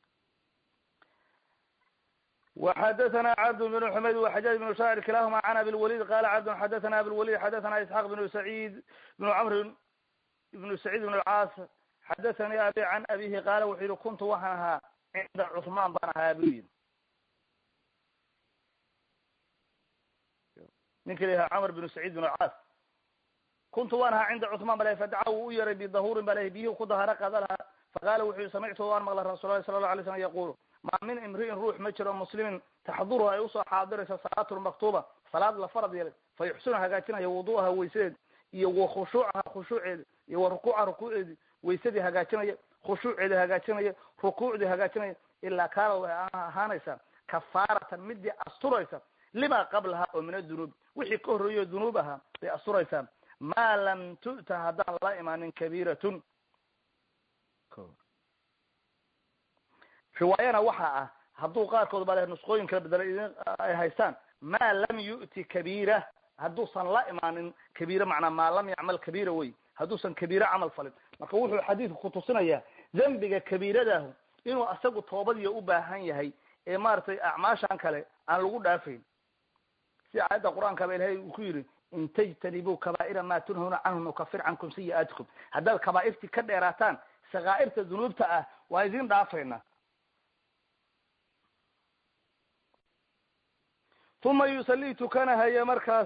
وxdثna cبd بن حmayd وxajاج بن shاcr kilahma عن abi الوليد qala cبd xdثna abi الوليد xdثna isحاq بن سعيد بن cمr بن سعيد بن الcاas xdثnي abi عن abihi qala wuxuu yihi kuntu waxaan ahaa cinda cثman baan ahaa bu yidhi ninki la yaha cmr بن سعيد بن الcاas kuntu waan ahaa cinda cثman ba fadaca wuu u yaray bidahurin ba lh biyuhu ku daharo qada lahaa faqala wuxuu yihi samictu waan maqla rasul lahi sala lahu alay slam yaqul ma min imri'in ruux ma jiro muslimin taxduruhu ay usoo xaadirayso salaatu lmaktuba salaad la farad yeelay fa yuxsinu hagaajinaya wudu'aha waysadeed iyo wa khushuucaha khushuuceeda iyo wa rukuucaha rukuuceedi waysadii hagaajinaya khushuuceedi hagaajinaya rukuucdii hagaajinaya ilaa kaana way ahaanaysaa kafaaratan midii asturaysa lima qablaha oo min adunuub wixii ka horreeyo dunuub ahaa bay asturaysaa maa lam tu'ta haddaan la imaanin kabiiratun riwaayana waxa ah hadduu qaarkood ba nusqooyin kala bedelay idin ay haystaan maa lam yu'ti kabiira hadduusan la imaanin kabiira macnaa maa lam yacmal kabiira wey hadduusan kabiira camal falin marka wuxuu xadiidku kutusinayaa dembiga kabiiradahu inuu asagu toobadiyo u baahan yahay ee maaragtay acmaashan kale aan lagu dhaafayn si aayadda qur-aanka ba ilahay uu ku yidhi in tajtanibuu kabaa'ira ma tunhuna canhu nukafir cankum sayi'aatikum haddaad kabaa'irtii ka dheeraataan sakaa'irta dunuubta ah waa idin dhaafayna uma yusalii tukanahaya markaas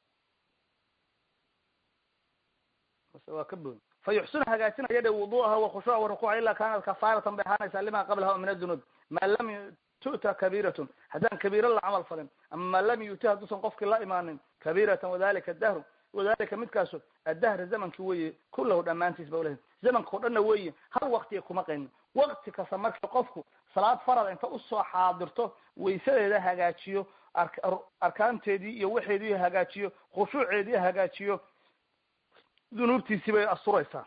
waa ka bood fa yuxsinu hagaajinaya dhe wudu'aha wa khushuuca wa rukuuca ilaa kaanat kafaaratan bay ahaanaysaa lima qablaha o min adunuub maa lam tu'ta kabiiratun haddaan kabiira la camal falin ama maa lam yu'ti hadduusan qofkii la imaanin kabiiratan wadalika dahru wadalika midkaasu addahra zamankii weye kulahu dhammaantiis ba ulahay zamankao dhanna weeye hal waktiga kuma qaynin wakti kasta marka qofku salaad farad inta usoo xaadirto waysadeeda hagaajiyo arkaanteedii iyo waxeedii hagaajiyo khushuuceedii hagaajiyo dunuubtiisii bay asturaysaa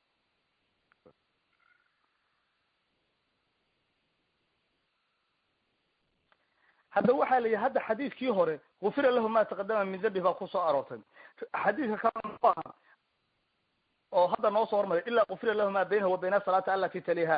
hadda waxaa la yihi hadda xadiidkii hore gufira lahu ma taqadama min dambi baa kusoo aroortay xadiidka kale muxuu ahaa oo hadda noo soo hormaray ila gufira lahu ma baynahu wa bayna asalaati alati taliha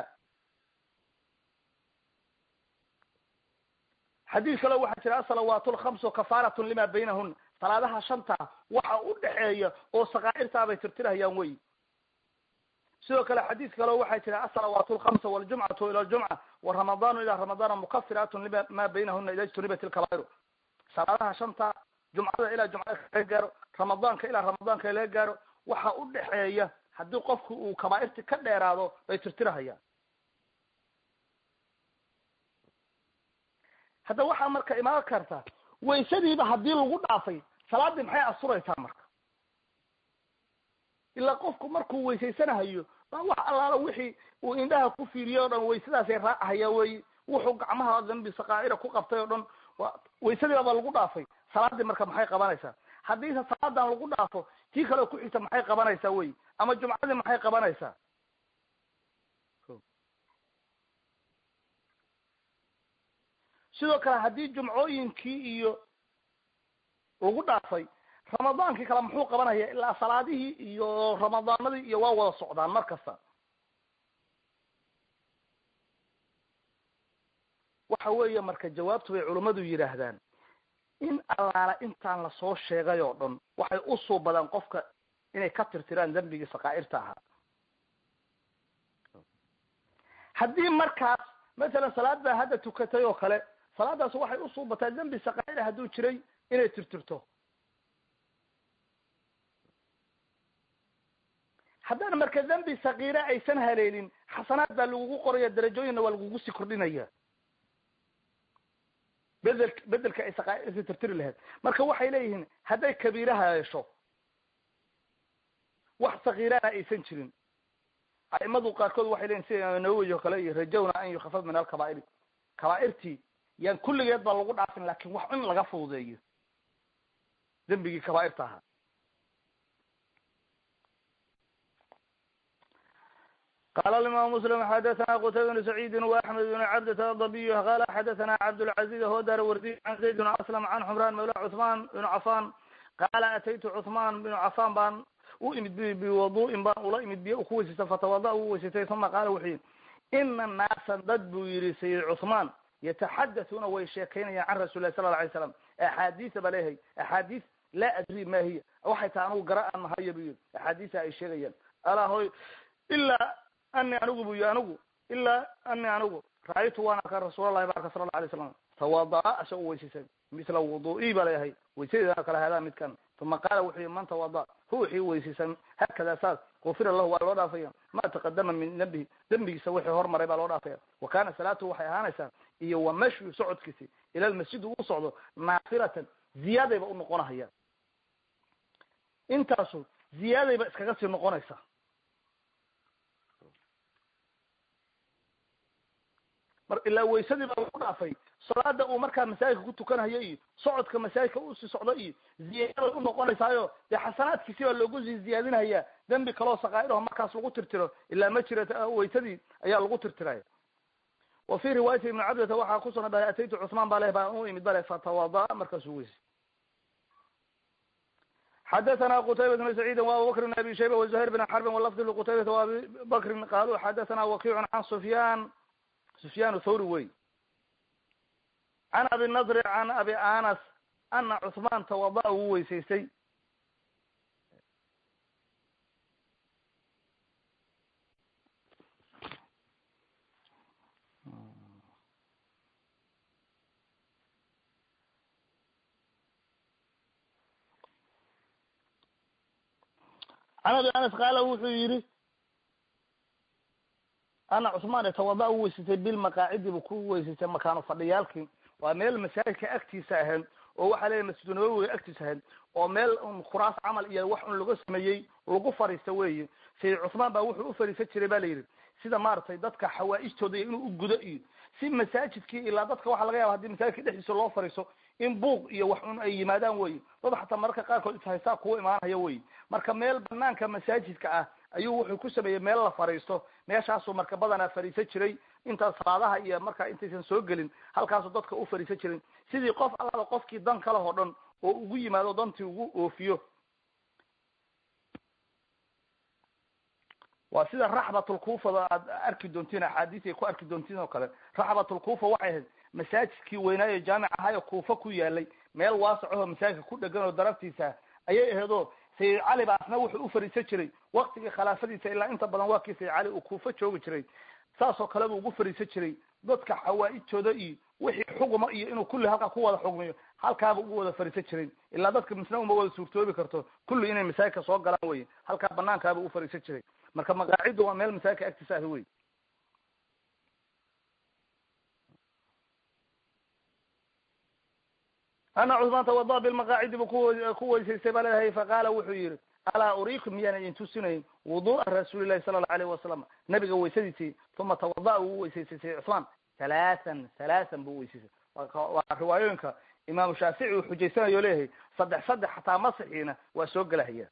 xadiis kale waxaa jira asalawaat lkamsu kafaaratun lima baynahuna salaadaha shanta waxa u dhexeeya oo sakaa'irtaa bay tirtirahayaan wey sidoo kale xadiis kale waxaa jira asalawaat lkamsa waljumcatu ila ljumca waramadanu ila ramadana mukafiraatun lima ma baynahuna ida ijtunibat ilkabaa'iru salaadaha shanta jumcada ilaa jumcada laga gaaro ramadaanka ilaa ramadaanka laga gaaro waxa u dhexeeya haddii qofku uu kabaa'irti ka dheeraado bay tirtirahayaan hadda waxaa marka imaan karta waysadiiba haddii lagu dhaafay salaadii maxay asuraysaa marka ilaa qofku markuu weysaysanahayo baa wax allaala wixii uu indhaha ku fiiriyo o dhan waysadaasay raacahaya wey wuxuu gacmaha dambi sakaa'ira ku qabtay o dhan waysadiibaba lagu dhaafay salaadii marka maxay qabanaysaa haddiise salaadan lagu dhaafo tii kaleo ku xigta maxay qabanaysaa wey ama jumcadii maxay qabanaysaa sidoo kale haddii jumcooyinkii iyo lagu dhaafay ramadaankii kale muxuu qabanaya ilaa salaadihii iyo ramadaanadii iyo waa wada socdaan mar kasta waxa weeye marka jawaabtu bay culummadu yidhaahdaan in allaala intaan lasoo sheegay oo dhan waxay u suubadaan qofka inay ka tirtiraan dembigii sakaa'irta ahaa haddii markaas masalan salaad baa hadda tukatay oo kale salaadaas waxay u suubataa dembi sakaa'ira hadduu jiray inay tirtirto haddana marka dembi sakiire aysan haleelin xasanaad baa lagugu qoraya darajooyinna waa lagugu sii kordhinaya bedel bedelka ay saqaairta tirtiri lahayd marka waxay leeyihiin hadday kabiiraha hesho wax sakiirana aysan jirin a'imadu qaarkood waxay leyihin sida nawowi o kale iyo rajawna an yukhafaf min alkabaa'iri kabaa'irtii yaan kulligeed ba lagu dhaafin lakin wax in laga fududeeyo dembigii kabaa'irta ahaa qala imam mslim xadathana qutayba bn sacيidi وaxmed bn cabdة adabiy qala xadathana cabdالcaزiz hodar wardiy an zayd bn aslam an xmran mawla cثman bn cafan qala ataytu cثman bn cafan baan u imid biwadu'in baan ula imid biyo ku weysaysta fatawada u weysatay uma qaala wuxuu yihi ina naasa dad buu yihi sayid cثman yataxadaثuna way sheekaynayaan can rasul lah sala la alay slam axaadiisa ba leeyahay axaadiis laa adri ma hiya waxay tahay anigu gara aan mahayo bu yihi axaadiisa ay sheegayaan alaa hoy ilaa ani anigu bu yi anigu ilaa ani anigu ra'aytu waan arka rasuulallahi barka sala la alay slam tawada'a asha u weysaysan misla wudu'i ba leeyahay weysadeedana kala hadaa midkan uma qaala wuxuu yihi man tawada ruuxii weysaysan hakada saas gufira lahu waa loo dhaafaya ma taqadama min dembihi dembigiisa wixii hormaray baa loo dhaafaya wa kana salaatuhu waxay ahaanaysaa iyo wa mashyu socodkiisi ila lmasjid uu socdo naafilatan ziyaadayba unoqonahayaan intaasu ziyaadayba iskaga sii noqonaysa mar ilaa waysadii baa lagu dhaafay salaada uu markaa masaajidka ku tukanayo iyo socodka masaajidka usii socdo iyo ziyaaday unoqonaysaayo dee xasanaadkiisi baa loogu sii ziyaadinaya dembi kaloo sakaa'iraho markaas lagu tirtiro ilaa ma jira waysadii ayaa lagu tirtiraya wa fi riwaayati ibni cabdata waxaa kusugan dhahay ataytu cusmaan ba leh baa u imid bale fatawada markaasuu weysay xadathana qtayba bn sacيidi وabubakr bn abi shayba وزuhayr bn xarbin walafdi lqutaybata وabi bakrin qaaluu xadathana wakicu can sufyan sufyan thawri wey can abi nadri can abi anas ana cثman tawada wuu weysaystay can abi anas qaala wuxuu yihi ana cusmaan tawada u weysatay bilmaqaacidi bu ku weysatay makaano fadhiyaalkii waa meel masaajidka agtiisa ahayd oo waxaa leeyahy masjidu nabawiga agtiisa ahayd oo meel un khuraas camal iyo wax un laga sameeyey lagu fariista weyi sayid cusmaan baa wuxuu ufariisan jiray ba la yidhi sida maaragtay dadka xawaa-ijtooda iyo inuu ugudo iyo si masaajidkii ilaa dadka waxaa laga yaba hadii masaajidka dhexdiisa loo fariiso in buuq iyo wax un ay yimaadaan wey dad xataa mararka qaarkood ishaysaa kuwa imaanaya wey marka meel banaanka masaajidka ah ayuu wuxuu ku sameeyey meel la fariisto meeshaasuu marka badanaa fariisan jiray intaas salaadaha iyo marka intaysan soo gelin halkaasuu dadka u fariisan jiray sidii qof allada qofkii dan kale oo dhan oo ugu yimaado dantii ugu oofiyo waa sida raxbatulkuufada aad arki doontiin axaadiis ay ku arki doontiin oo kale raxbatulkuufa waxay ahayd masaajidkii weynaayo jaamic ahayo kuufa ku yaalay meel waasacaho masaajidka ku dhegan oo daraftiisa ayay aheedoo sayid cali ba asna wuxuu u fariisan jiray waktigii khilaafadiisa ilaa inta badan waa kii sayid cali uu kuufa joogi jiray saasoo kale buu ugu fariisan jiray dadka xawaa-ijtooda iyo wixii xuguma iyo inuu kulli halkaa ku wada xugmiyo halkaaba ugu wada fariisan jiray ilaa dadka misna uma wada suurtoobi karto kulli inay masaajidka soo galaan wey halkaa banaankaaba u fariisan jiray marka maqaaciddu waa meel masaajidka agtiisa ah wey ana cusmaan tawada bilmaqaacidi bu ku weysaystay baa leedahay faqaala wuxuu yihi alaa uriikum miyaan idin tusinayn wudu'a rasuuli lahi sala allau alayhi wasalam nabiga weysadiisii uma tawada'a wuu weysaystay sayid cusmaan halaahan halaahan buu weysaystay waa riwaayooyinka imaamu shaafici uu xujaysanayo leeyahay saddex saddex xataa masixiina waa soo gelahaya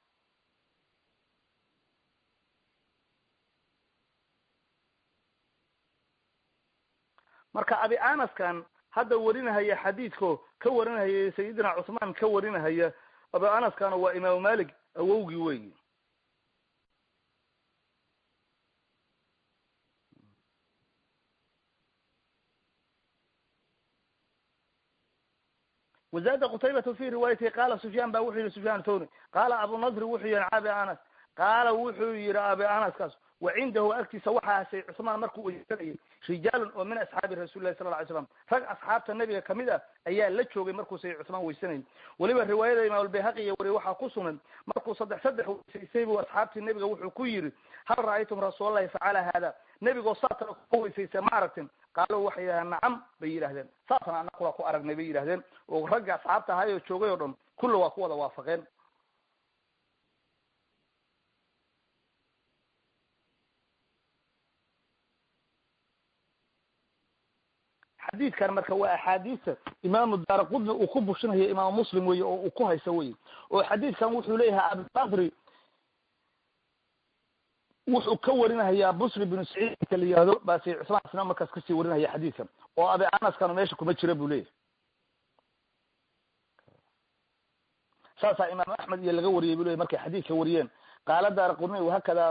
marka abi anaskan hadda warinahaya xadiidko ka warinahaya sayidina cusmaan ka warinahaya abi anaskana waa imaamu malik awowgii weyi wazada qutaybatu fi riwaayatihi qaala sufyaan ba wuxuu yihi sufyaan thawri qaala abu nadri wuxuu yihi abi anas qaala wuxuu yihi abi anaskaas wa cindahu agtiisa waxaa say cusmaan markuu weysanayay rijaalun oo min asxaabi rasuli lahi sala ly slam rag asxaabta nabiga kamid ah ayaa la joogay markuu say cusmaan weysanayay weliba riwaayada imaam albayhaqi iyo wariye waxaa ku sugan markuu saddex saddex weysaysay buu asxaabtii nabiga wuxuu ku yiri hal ra'aytum rasuulalahi facala hada nebigoo saatana ku weysaysa ma aragtin qaalo waxay yidhahdeen nacam bay yidhahdeen saasna ana kula ku aragnay bay yidhahdeen oo ragga asxaabta ahay oo joogay oo dhan kulla waa ku wada waafaqeen xadiidkan marka waa axaadiista imaamu daara qudni uu ku bushinayo imaamu muslim weye oo uu ku hayso weye oo xadiidkan wuxuu leeyahay abibakri wuxuu ka warinahayaa busri binu saciid inka la yihahdo base cusmaan isna markaas kasii warinaya xadiidkan oo abi anaskana meesha kuma jira buu leeyahay saasaa imaam axmed iyo laga wariyay bu leyahy markay xadiidka wariyeen qaala daara qudni wahakada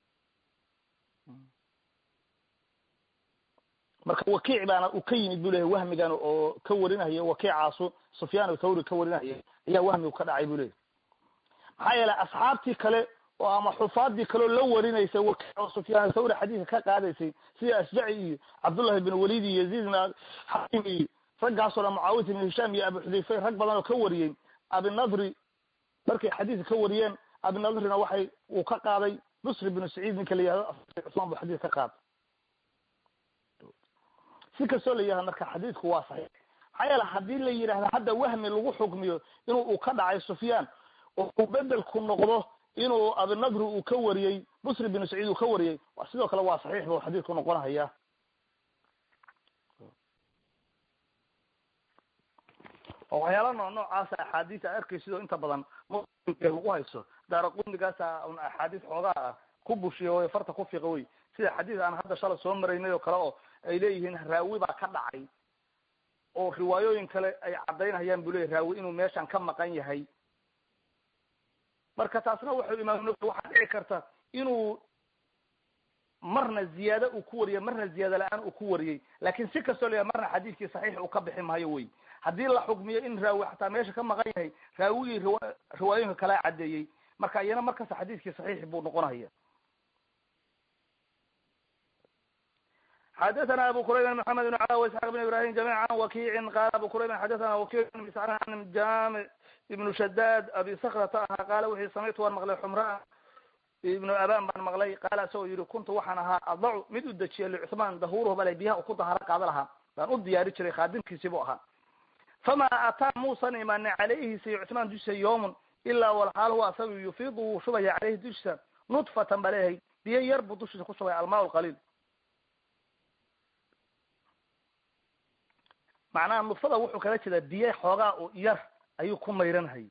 marka wakiic baana uu ka yimid bu leyahy wahmigan oo ka warinayo wakiicaasu sufyaan thawri ka warinaya ayaa wahmigu ka dhacay bu leyahy maxaa yeelay asxaabtii kale oo ama xufaadii kaleo la warinaysa wakiic oo sufyaan thawri xadiidka ka qaadaysay sida asjaci iyo cabdullahi bin walid iyo yaziid bin xakim iyo raggaasoo dhan mucaawiyat ibn hishaam iyo abu xudayfe rag badan oo ka wariyey abinadri markay xadiidka ka wariyeen abinadrina waxay uu ka qaaday busri binu saciid ninka la yihahdo cusmaan buu xadiid ka qaaday si kastoo la yihahdo marka xadiidku waa saxiix maxaa yeele haddii la yidhahdo hadda wahmi lagu xukmiyo inuu uu ka dhacay sufyaan oo uu bedelku noqdo inuu abinadri uu ka wariyey busri binu saciid uu ka wariyey sidoo kale waa saxiix bu xadiidku noqonahaya oo waxyaala noo noocaasa axaadiis a arkay sidoo inta badan muslimka lagu hayso daara qundigaasa un axaadiis xoogaa ah ku bushiya o farta ku fiiqa wey sida xadiis aan hadda shalay soo maraynay oo kale oo ay leeyihiin raawi baa ka dhacay oo riwaayooyin kale ay caddaynayaan bu leyahy raawi inuu meeshan ka maqan yahay marka taasna wuxuu imaam waxaa dhici karta inuu marna ziyaado uu ku wariyey marna ziyaado la-aan uu ku wariyey laakin si kastoo la yahay marna xadiidkii saxiix uu ka bixi maayo wey haddii la xukmiyo in raawi xataa meesha ka maqan yahay raawigii riwa riwaayooyinka kalaa caddeeyey marka iyana markasta xadiidkii saxiix buu noqonaya xadathana abu kurayb maxamed bn cala وisxaaq bn ibrahim jamica an wakiicin qala abu kurayb xadathana wakiic bn miscan an jami ibnu shadad abi sakrata ahaa qaala wuxuu samictu waan maqlay xumraa ibnu aban baan maqlay qaala isagoo yihi kuntu waxaan ahaa adacu mid u dejiya licuthmaan dahuruhu bale biyaha ku daharo qaada lahaa baan u diyaari jiray khaadimkiisii bu ahaa fama ataa muusan imaanin calayhi say cuthmaan dushiisa yawmun ilaa walxaal huwa asaga yufiidu wuu shubaya caleyhi dushiisa nudfatan ba leeyahay biyo yar buu dushiisa ku shubaya almaa lqaliil macnaha nudfada wuxuu kala jeedaa biyo xoogaa oo yar ayuu ku mayranhayay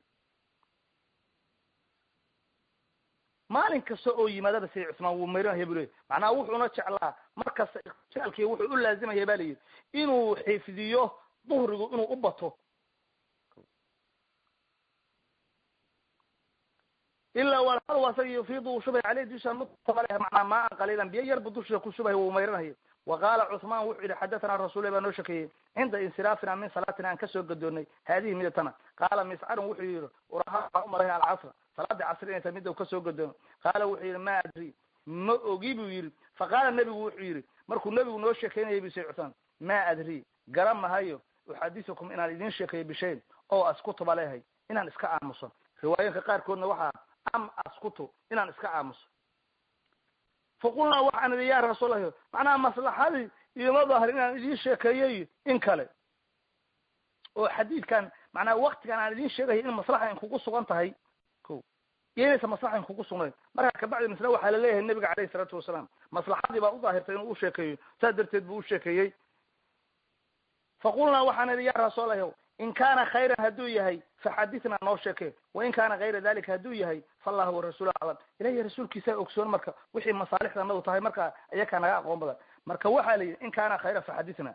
maalin kasta oo yimaadaba say cusmaan wuu mayranhaya bu leyahy macnaha wuxuuna jeclaa markasta jaalkii wuxuu u laazimaya ba layidhi inuu xifdiyo duhrigu inuu u bato ilaa walal asaga yufiidu uu shubay caleyh dusha nutfabale macnaa maan qaliilan biyo yar bu dushiisa ku shubay wuu mayranhaya wa qaala cuثmaan wuxuu yihi xadathana rasuul baa noo shekeeyey cinda insiraafina min salaatina aan kasoo gadoonay haadihi midatana qaala miscarun wuxuu yihi uraha waxaan umaray alcasra salaadii casri inay tahay mida kasoo gadoono qaala wuxuu yihi ma adri ma ogi buu yihi faqaala nebigu wuxuu yihi markuu nebigu noo sheekeynayay bu say cuثmaan ma adri garan mahayo uxadisukum inaan idin sheekeeyo bishayn oo askutuba leehay inaan iska aamuso riwaayooyinka qaarkoodna waxaa am askutu inaan iska aamuso faqulnaa waxaan idhi ya rasuullahi macnaha maslaxadii ioma daahir inaan idin sheekeeyey in kale oo xadiidkan macnaha waktigan aan idin sheegayo in maslaxa in kugu sugan tahay ko iyo inaysa maslaxa in kugu sugnayn markaa kabacdi misna waxaa laleeyahay nebiga caleyhi isalaatu wasalaam maslaxadii baa u daahirtay inuu u sheekeeyo saas darteed buu u sheekeeyey faqulnaa waxaan idhi ya rasuullahi in kaana khayran hadduu yahay faxadithnaa noo sheeke wain kaana kayra dalika hadduu yahay faallahu warasuul aclam ilahiy rasuulkiisaa ogsoon marka wixii masaalixda nadu tahay marka ayakaa naga aqoon badan marka waxaa la yidhi in kaana khayra faxadithnaa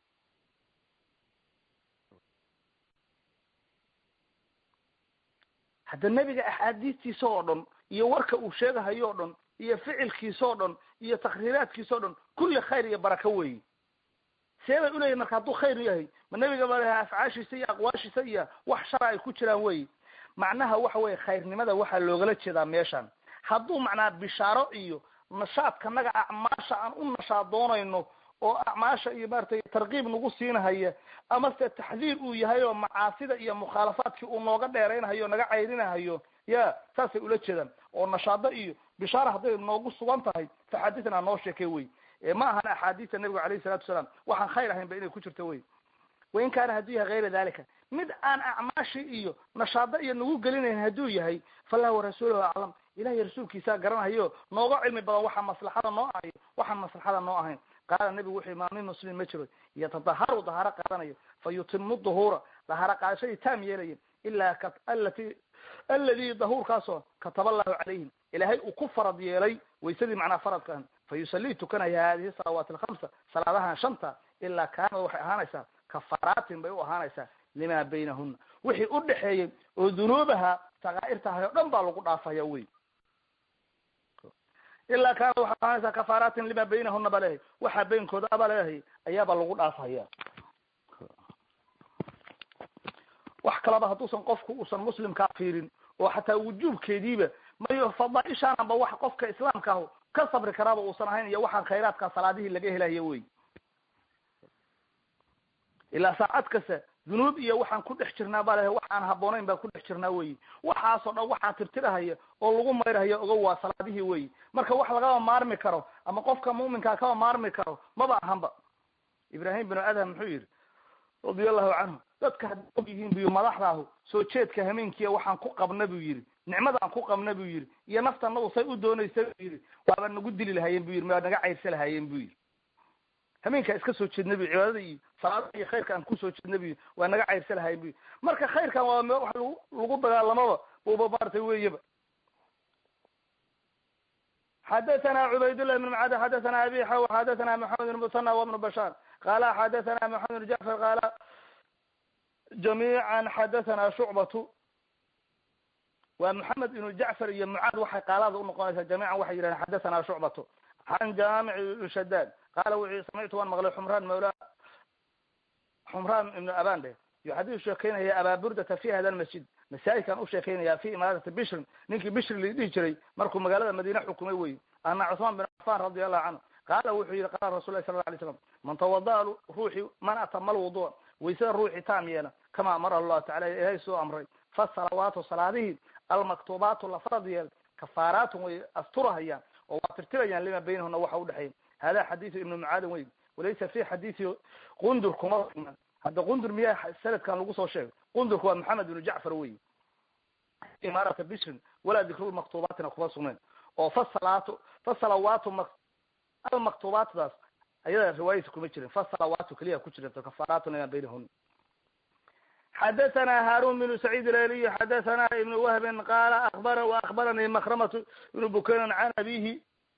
hadda nebiga axaadiistiisa oo dhan iyo warka uu sheegahayo o dhan iyo ficilkiisa oo dhan iyo takriiraadkiisa o dhan kulli khayr iyo baraka weyi see bay uleeyihin marka hadduu khayr yahay ma nebiga ba leha afcaashiisa iyo aqwaashiisa iyo wax shara ay ku jiraan wey macnaha waxa weye khayrnimada waxaa loogala jeedaa meeshan hadduu macnaa bishaaro iyo nashaadkanaga acmaasha aan u nashaad doonayno oo acmaasha iyo maratay tarkiib nagu siinahaya ama se taxdiir uu yahay oo macaasida iyo mukhaalafaadkii uu nooga dheeraynahayo o naga cayrinahayo ya saasay ula jeedaan oo nashaado iyo bishaara hadday noogu sugan tahay faxaaditna noo sheekay wey ma ahan axaadiista nabiga alayhi salatu wasalaam waxaan khayr ahayn ba inay ku jirto wey wain kaana hadduu yahay hayra dalika mid aan acmaashi iyo nashaado iyo nagu gelinayn hadduu yahay fallah warasuuluhu aclam ilahiy rasuulkiisaa garanahayo nooga cilmi badan waxaa maslaxada noo ahayo waxaan maslaxada noo ahayn qaala nabigu wuxu maa min muslim ma jiro yatadaharu dahaaro qaadanayo fa yutimu duhuura dahaaro qaadashadii taam yeelaya ilaa alati aladi dahuurkaasoo kataba allahu calayhim ilaahay uu ku farad yeelay waysadii macnaa faradkaan fa yusalii tukanaya hadihi salawaat alkhamsa salaadahan shanta ilaa kaanad waxay ahaanaysaa kafaraatin bay u ahaanaysaa lima baynahuna wixii u dhexeeyey oo dunuubaha sakaa'irtahay o dhan baa lagu dhaafaya wey ilaa kaanad waxay ahaanaysaa kafaraatin lima baynahuna ba leehay waxaa beynkooda aba leehay ayaaba lagu dhaafaya wax kalaba hadduusan qofku uusan muslimkaa fiirin oo xataa wujuubkeediiba mayo fadaaishaanaba wax qofka islaamka ah ka sabri karaaba uusan ahayn iyo waxaan khayraadka salaadihii laga helayo wey ilaa saacad kasta dunuub iyo waxaan ku dhex jirnaa baa lehay wax aan habboonayn baan ku dhex jirnaa wey waxaasoo dhan waxaa tirtirahaya oo lagu mayrahaya ogo waa salaadihii wey marka wax lagaba maarmi karo ama qofka mu'minkaa kaba maarmi karo maba ahanba ibrahim binu adham muxuu yihi radia allahu canhu dadka hadday og yihiin buyi madaxdaahu soo jeedka hameenkiiya waxaan ku qabna buu yihi nicmadaan ku qabna buu yihi iyo naftanadu say u doonaysa buu yihi waaba nagu dili lahaayeen bu yihi waa naga cayrsa lahaayeen bu yihi hameenkaa iska soo jeedna bu cibaadada iyo salaada iyo khayrka aan kusoo jeedna bu yihi waa naga cayrsa lahayen bu yihi marka khayrkan waa m wax lagu lagu dagaalamaba buba maartay weyaba xadathana cubaydullah bn mcad xadathana abi xaw xadathana maxamed bn musana wbnu bashaar qala xadathana maxamed bn jacfar qaala jamiican xadathana shucbatu waa maxamed ibnu jacfar iyo mucaad waxay qaalaada unoqonaysaa jamiican waxay yidhahdeen xadathana shucbatu can jaamic ibn shadaad qaala wuxuu samictu waan maqlay xumraan mawla xumraan ibnu abande yuxadiu sheekeynaya abaa burdata fi hada lmasjid masaajidkan u sheekeynaya fi imaarati bishrin ninkii bishri la dhihi jiray markuu magaalada madiine xukumay wey ana cuثmaan bin cafan radi allahu canhu qaala wuxuu yihi qala rasul lahi sala la alay slam man tawada'a ruuxi man atama lwudu'a waysada ruuxi taam yeela kama amara allahu tacala ilahay soo amray fasalawaatu salaadihii almaktubaatu la farad yeel kafaaraatun way asturahayaan oo waa tirtirayaan lima baynahuna waxa udhexeeya hada xadiidu ibnu mucaadin wey walaysa fi xadiisi qundur kuma sugna hadda qundur miyaa sanadkan lagu soo sheegay qundurku waa maxamed ibnu jacfar wey imaarata bishrin walaa dikru maktuubaatina kuma sugnayn oo fasalaatu fasalawaatu ma almaktuubaatdaas ayada riwaayadiisa kuma jirin fasalawaatu keliya ku jirta kafaaraatun lima baynahuna xadathana harun bnu sacيid ilaliy xadathana ibn wahbin qala abara akhbaranii makramatu ibnu bukaynan can abihi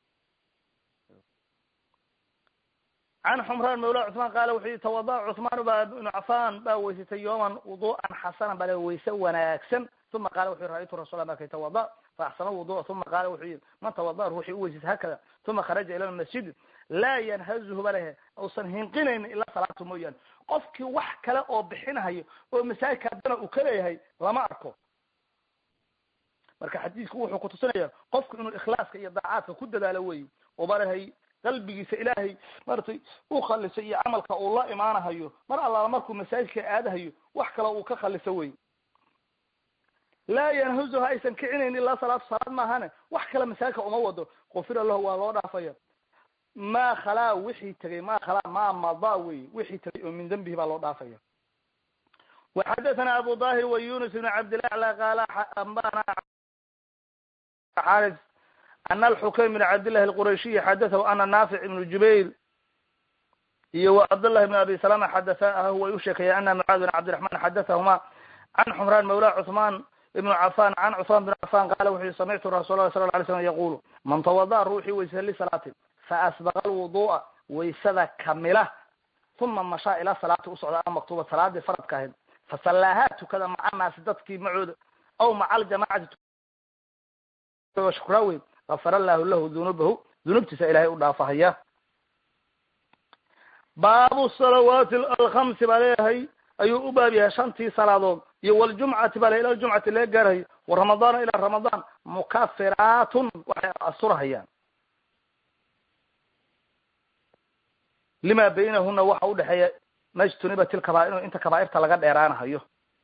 can xumraan mawla cثman qala wuxuu yihi tawada cثmaan ba ibnu cafan baa weysatay yooman wudu'an xasana bale wayse wanaagsan uma qala wuxu yhi ra'aytu rasul markay tawada faaxsana wudu'a uma qala wuxuu yihi man tawada ruuxii uweysatay hakada uma kharaja ila lmasjid laa yanhazuhu balehe ausan hinqinaynin ilaa salaata mooyaane qofkii wax kale oo bixinahayo oo masaajidka haddana uu ka leeyahay lama arko marka xadiisku wuxuu kutusinaya qofku inuu ikhlaaska iyo daacaadka ku dadaalo wey oo balehay qalbigiisa ilaahay maratay u khalisay iyo camalka uu la imaanahayo mar allaala markuu masaajidka aadahayo wax kale uu ka khaliso wey laa yanhuzuha aysan kicinayn ilaa salaatu salaad maahane wax kale masaajidka uma wado kufira lahu waa loo dhaafaya ma khalaa wixii tegay ma khalaa ma mada wey wixii tegay oo min dembihi baa loo dhaafaya waxadathana abu dahir wa yunus ibn cabdilacla qaala ambana xaris ana alxukaym bn cabdillahi alqurashiyi xadathahu ana naafic ibnu jubayr iyo wa cabdllahi bn abi salama xadathaahu way u sheekeeyeen ana mucaad bin cabdiraxman xadathahuma can xumraan mawla cuثmaan ibnu cafan can cuثmaan bin cafan qala wuxu yhi samictu rasul lah sala la alay slam yaqulu man tawada'a ruuxii weysa lisalaatin faasbaqa alwudu'a waysada kamila uma mashaa ilaa salaati usocda a maktuba salaadii faradka ahayd fasallaahaa tukada maca naasi dadkii macooda aw maca aljamacati shukraa wey gafara allahu lahu dunuubahu dunuubtiisa ilahay u dhaafahaya baabu salawaati alkhamsi baa leeyahay ayuu u baab yahay shantii salaadood iyo waljumcati baa le ila ljumcati laga gaarayo wa ramadaana ilaa ramadaan mukafiraatun waxay asurahayaan lima baynahuna waxa udhexeeya majtunibat ilkabaair inta kabaairta laga dheeraanahayo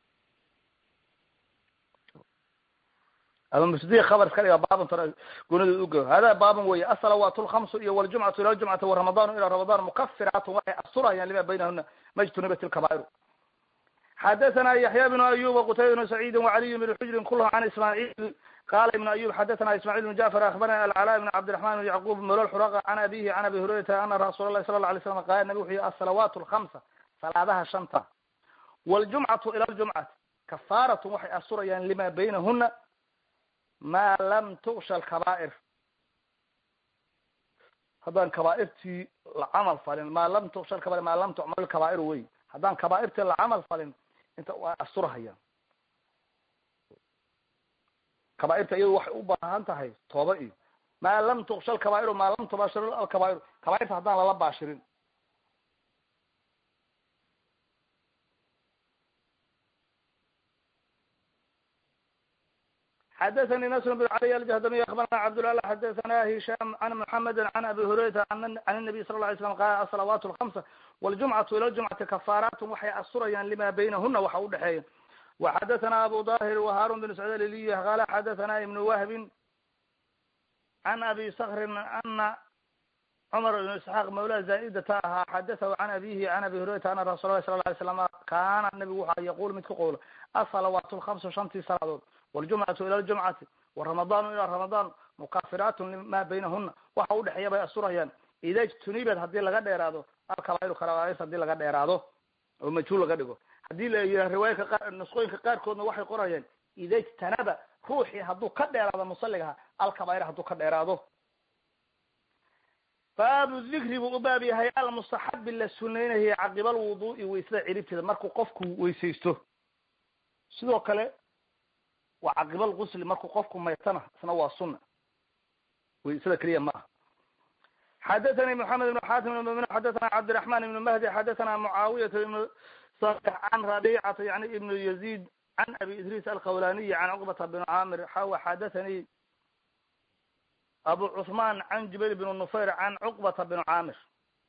ama mubtadi khabar iska dhiga baaban gunada ugo hada baaban wey asalawaat lkamsu iyo waljumcatu ila ljumcati waramadanu ila ramadaan mukafiraatun waxay asturayaan lima baynahuna majtunibat ilkabaair xadathana yaxya bnu ayub qutayba bnu saciidi wacaliy bn xujrin kulhm can ismaaciil qala ibn ayub xadathana ismacil bn jacfar akhbarana alcala bn cabdiraxman bn yacqub molo xuraqa can abihi can abi hurayrata ana rasuul lahi sala la alay slam qala nabig wuxu yihi asalawaat lkamsa salaadaha shanta waljumcatu ila ljumcati kafaaratun waxay asturayaan lima baynahuna ma lam tuksha alkaba'ir haddaan kabaairtii la camal falin ma lam tuksha alkabair ma lam tucmal alkaba'ir wey haddaan kabaairtii la camal falin inta waa asturahayaan kabaairta iyadu waxay u baahan tahay tooba iyo ma lam tuksha alkabaa'iru ma lam tubashir alkabaa'iru kabaairta haddaan lala baashirin xadathani nasr bn cali aljahdamiy akhbarana cabdulala xadathana hisham can muxamedi can abi hurayrata can الnabiy sala la alay slam qala asalawaat lkamsa waljumcatu ila ljumcati kafaaraatun waxay asturayaan lima baynahuna waxa udhexeeya waxadathana abu dahir waharun bin sacd aliliy qala xadathana ibn wahbin can abi skrin ana cumar ibn isxaaq mawla zaidata ahaa xadathahu can abihi can abi hurayrata ana rasul lah sala la alay slam kaana nabigu waxa yaqul mid ka qowla asalawaat lkamsu shantii salaadood waljumcatu ila ljumcati waramadanu ila ramadaan mukafiraatun lima baynahuna waxa udhexeeya bay asturayaan ida ijtunibad hadii laga dheeraado alkabaair kabaair hadii laga dheeraado oo majhuul laga dhigo hadii la yidhaha riwaayaka qaar nusqooyinka qaarkoodna waxay qorayaan ida ijtanaba ruuxii hadduu ka dheeraado musaligaha alkabaair hadduu ka dheeraado baabu dikri buu u baab yahay almustaxabi la sunaynayay caqiba alwudu'i waysada ciribteeda markuu qofku weysaysto sidoo kale waa caqiba algusli markuu qofku maytana isna waa sunna waysada keliya ma aha xadathani moxamed ibn xatim ibn mumin xadathana cabdiraxman ibn mahdi xadathana mucaawiyata ibn salix can rabicata yani ibn yazid can abi idris alqawlaniyi can cuqbata bn camir xawa xadathani abu cuثman can jubayr bn nufayr can cuqbata bn camir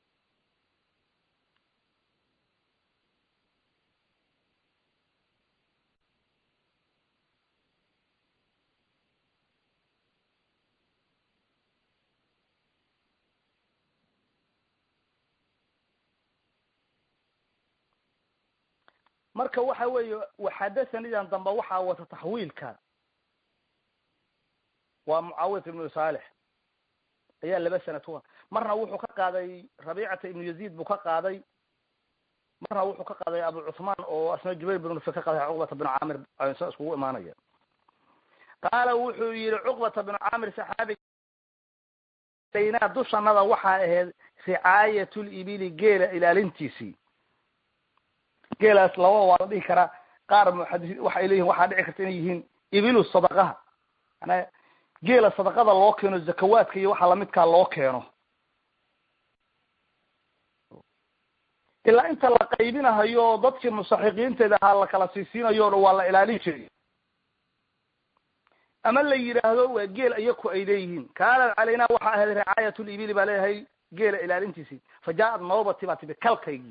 marka waxa weeye waxadathanidan dambe waxaa wata taxwiilka waa mucaawiyat ibnu saalix ayaa laba sana tuwa marna wuxuu ka qaaday rabicata ibnu yazid buu ka qaaday marna wuxuu ka qaaday abu cuثman oo asna jubayr bn nufe ka qaaday cuqbata bn camir sa iskugu imaanaya qaala wuxuu yihi cuqbata bn camir saxaabi daynaa dushanada waxaa ahayd ricaayat libili geela ilaalintiisii geelaas laba waa la dhihi karaa qaar muxadisi waxay leeyihin waxaa dhici karta inay yihiin ibilu sadaqaha mana geela sadaqada loo keeno zakawaadka iyo waxa lamidkaa loo keeno ilaa inta la qaybinahayo dadkii mustaxiqiinteeda ahaa la kala siisiinayo waa la ilaalin jiray ama la yidhaahdo waa geel iyaku ay leeyihiin kaanat calaynaa waxaa ahayd ricaayat libili baa leeyahay geela ilaalintiisii fa jaa-ad noobati baa tibi kalkaygii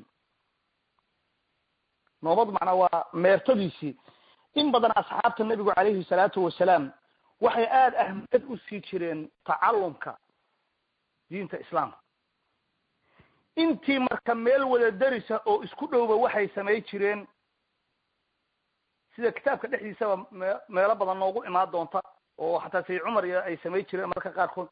noobad macnaa waa meertadiisii in badan asxaabta nebigu calayhi salaatu wasalaam waxay aada ahmiyad usii jireen tacalumka diinta islaamka intii marka meel wada darisa oo isku dhowba waxay samay jireen sida kitaabka dhexdiisaba me meelo badan noogu imaan doonta oo xataa sayid cumar iyo ay samay jireen marka qaarkood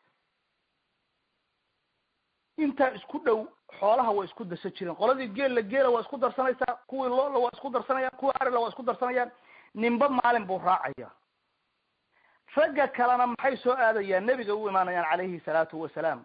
intaa isku dhow xoolaha waa isku darsan jireen qoladii geella geela waa isku darsanaysaa kuwii loola waa isku darsanayaan kuwii arila waa isku darsanayaan ninba maalin buu raacaya ragga kalena maxay soo aadayaan nebiga u imaanayaan calayhi salaatu wasalaam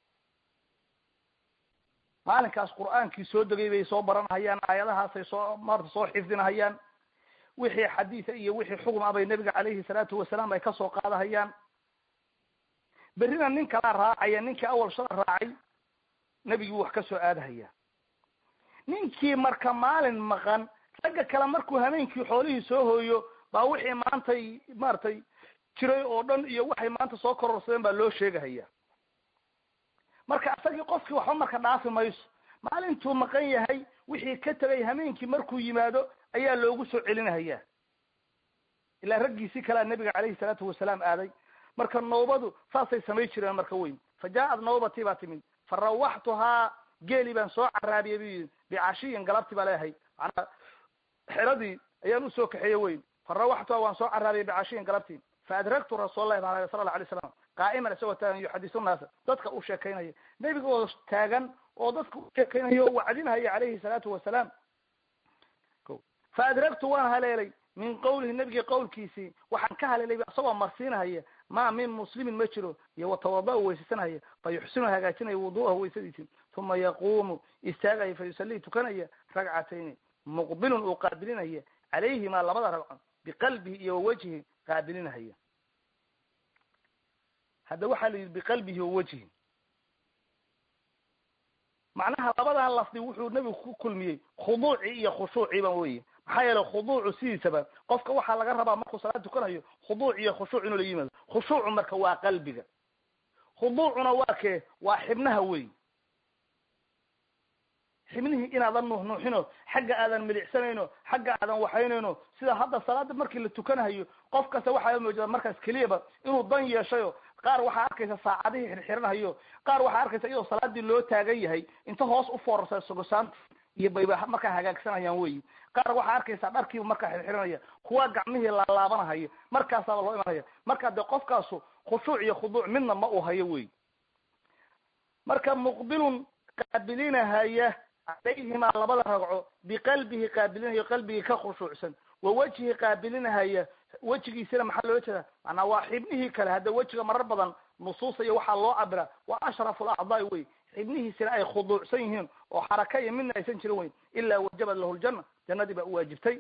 maalinkaas qur'aankii soo degay bay soo baranahayaan aayadahaasay soo maarta soo xifdinahayaan wixii xadiisa iyo wixii xugum ah bay nebiga calayhi salaatu wasalaam ay kasoo qaadahayaan berrina nin kalaa raacaya ninkii awal shala raacay nebigii wax ka soo aadahaya ninkii marka maalin maqan ragga kale markuu habeenkii xoolihii soo hooyo baa wixii maantay maaragtay jiray oo dhan iyo waxay maanta soo kororsadeen baa loo sheegahaya marka isagii qofkii waxba marka dhaafi mayso maalintuu maqan yahay wixii ka tegay hameenkii markuu yimaado ayaa loogu soo celinahaya ilaa raggiisii kalea nabiga calayhi salaatu wasalaam aaday marka nawbadu saasay samay jireen marka weyn fa jaa-ad nawbatii baa timid fa rawaxtuhaa geeli baan soo caraabiyay bu yidhi bicashiyin galabtii baa leeyahay manaa xeradii ayaan usoo kaxeeye weyn fa rawaxtuhaa waan soo caraabiyay bicashiyin galabtii fa adragtu rasuul lahi baa sala alla alay slam qaa'iman isagoo taagan yuxadisu naasa dadka u sheekaynaya nebiga oo taagan oo dadka u sheekaynaya oo wacdinahaya calayhi salaatu wasalaam fa adragtu waan haleelay min qawlihi nebigii qawlkiisii waxaan ka haleelay isagoo marsiinahaya ma min muslimin ma jiro iyo watawada u weysaysanaya fa yuxsinu hagaajinaya wudu'ahu weysadiisii uma yaquumu istaagaya fa yusalii tukanaya ragcatayni muqbilun uu qaabilinaya calayhimaa labada ragco biqalbihi iyo wawajhi qaabilinahaya hadda waxaa la yidhi biqalbihi wawajhi macnaha labadan lafdi wuxuu nebigu ku kulmiyey khuduucii iyo khushuuciiba weye maxaa yeelay khuduucu sidiisaba qofka waxaa laga rabaa markuu salaad tukanayo khuduuc iyo khushuuc inuu la yimaado khushuucu marka waa qalbiga khuduucuna waa kee waa xibnaha wey xibnihii inaadan nuuxnuuxino xagga aadan milicsanayno xagga aadan waxaynayno sida hadda salaada markii la tukanahayo qof kasta waxaa moojada markaas keliyaba inuu dan yeeshayo qaar waxaa arkaysa saacadihii xirxiranahayo qaar waxaa arkaysa iyadoo salaadii loo taagan yahay inta hoos u foorarsa sogosaanta iyo bayba markaa hagaagsanayaan weyi qaar waxaa arkaysaa dharkiiba markaa xirxiranaya kuwa gacmihii laalaabanahaya markaasaaba loo imanaya marka dee qofkaasu khushuuc iyo khuduuc midna ma uu hayo wey marka muqbilun qaabilinahaya calayhimaa labada ragco biqalbihi qaabilinahayo qalbigii ka khushuucsan wa wejhi qaabilinahaya wejigiisina maxaa loola jeeda manaa waa xibnihii kale hadda wejiga marar badan nusuusa iyo waxaa loo cabira waa ashrafu alacdaai wey xibnihiisina ay khuduucsan yihiin oo xaraka iyo midna aysan jirin weyn ilaa wajabad lahu ljana jannadii baa uwaajibtay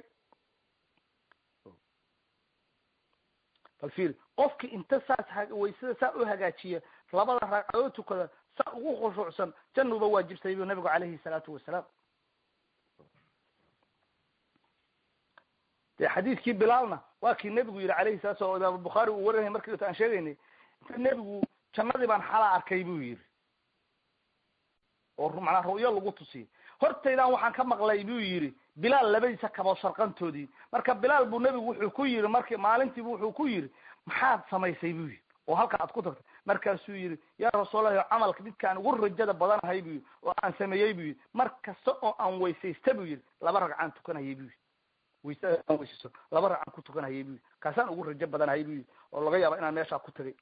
bal fiir qofki inta saas waysada saa u hagaajiya labada ragcadood tukada saa ugu khushuucsan jannuba waajibtay bu nabigu calayhi salaatu wasalaam de xadiidkii bilaalna waa kii nebigu yihi calayhi salatu sala imaam bukhaari uu warinaya markii aan sheegaynay inta nebigu jannadii baan xalaa arkay buu yidhi oo manaa ru'yo lagu tusiyey hortaydaan waxaan ka maqlay buu yidhi bilaal labadiisa kabood sharqantoodii marka bilaal buu nebigu wuxuu ku yidhi marki maalintiibu wuxuu ku yidhi maxaad samaysay buu yidhi oo halka aad ku tagtay markaasuu yidhi yaa rasuulallahi camalka midkaan ugu rajada badanahay buu yidhi oo aan sameeyey buu yidhi mar kasta oo aan weysaysta buu yidhi laba ragcaan tukanayay buu yidhi waysada aan weysaysto laba ragcaan ku tukanayay buu yidhi kaasaan ugu rajo badanahay buu yidhi oo laga yaaba inaan meeshaa ku tagay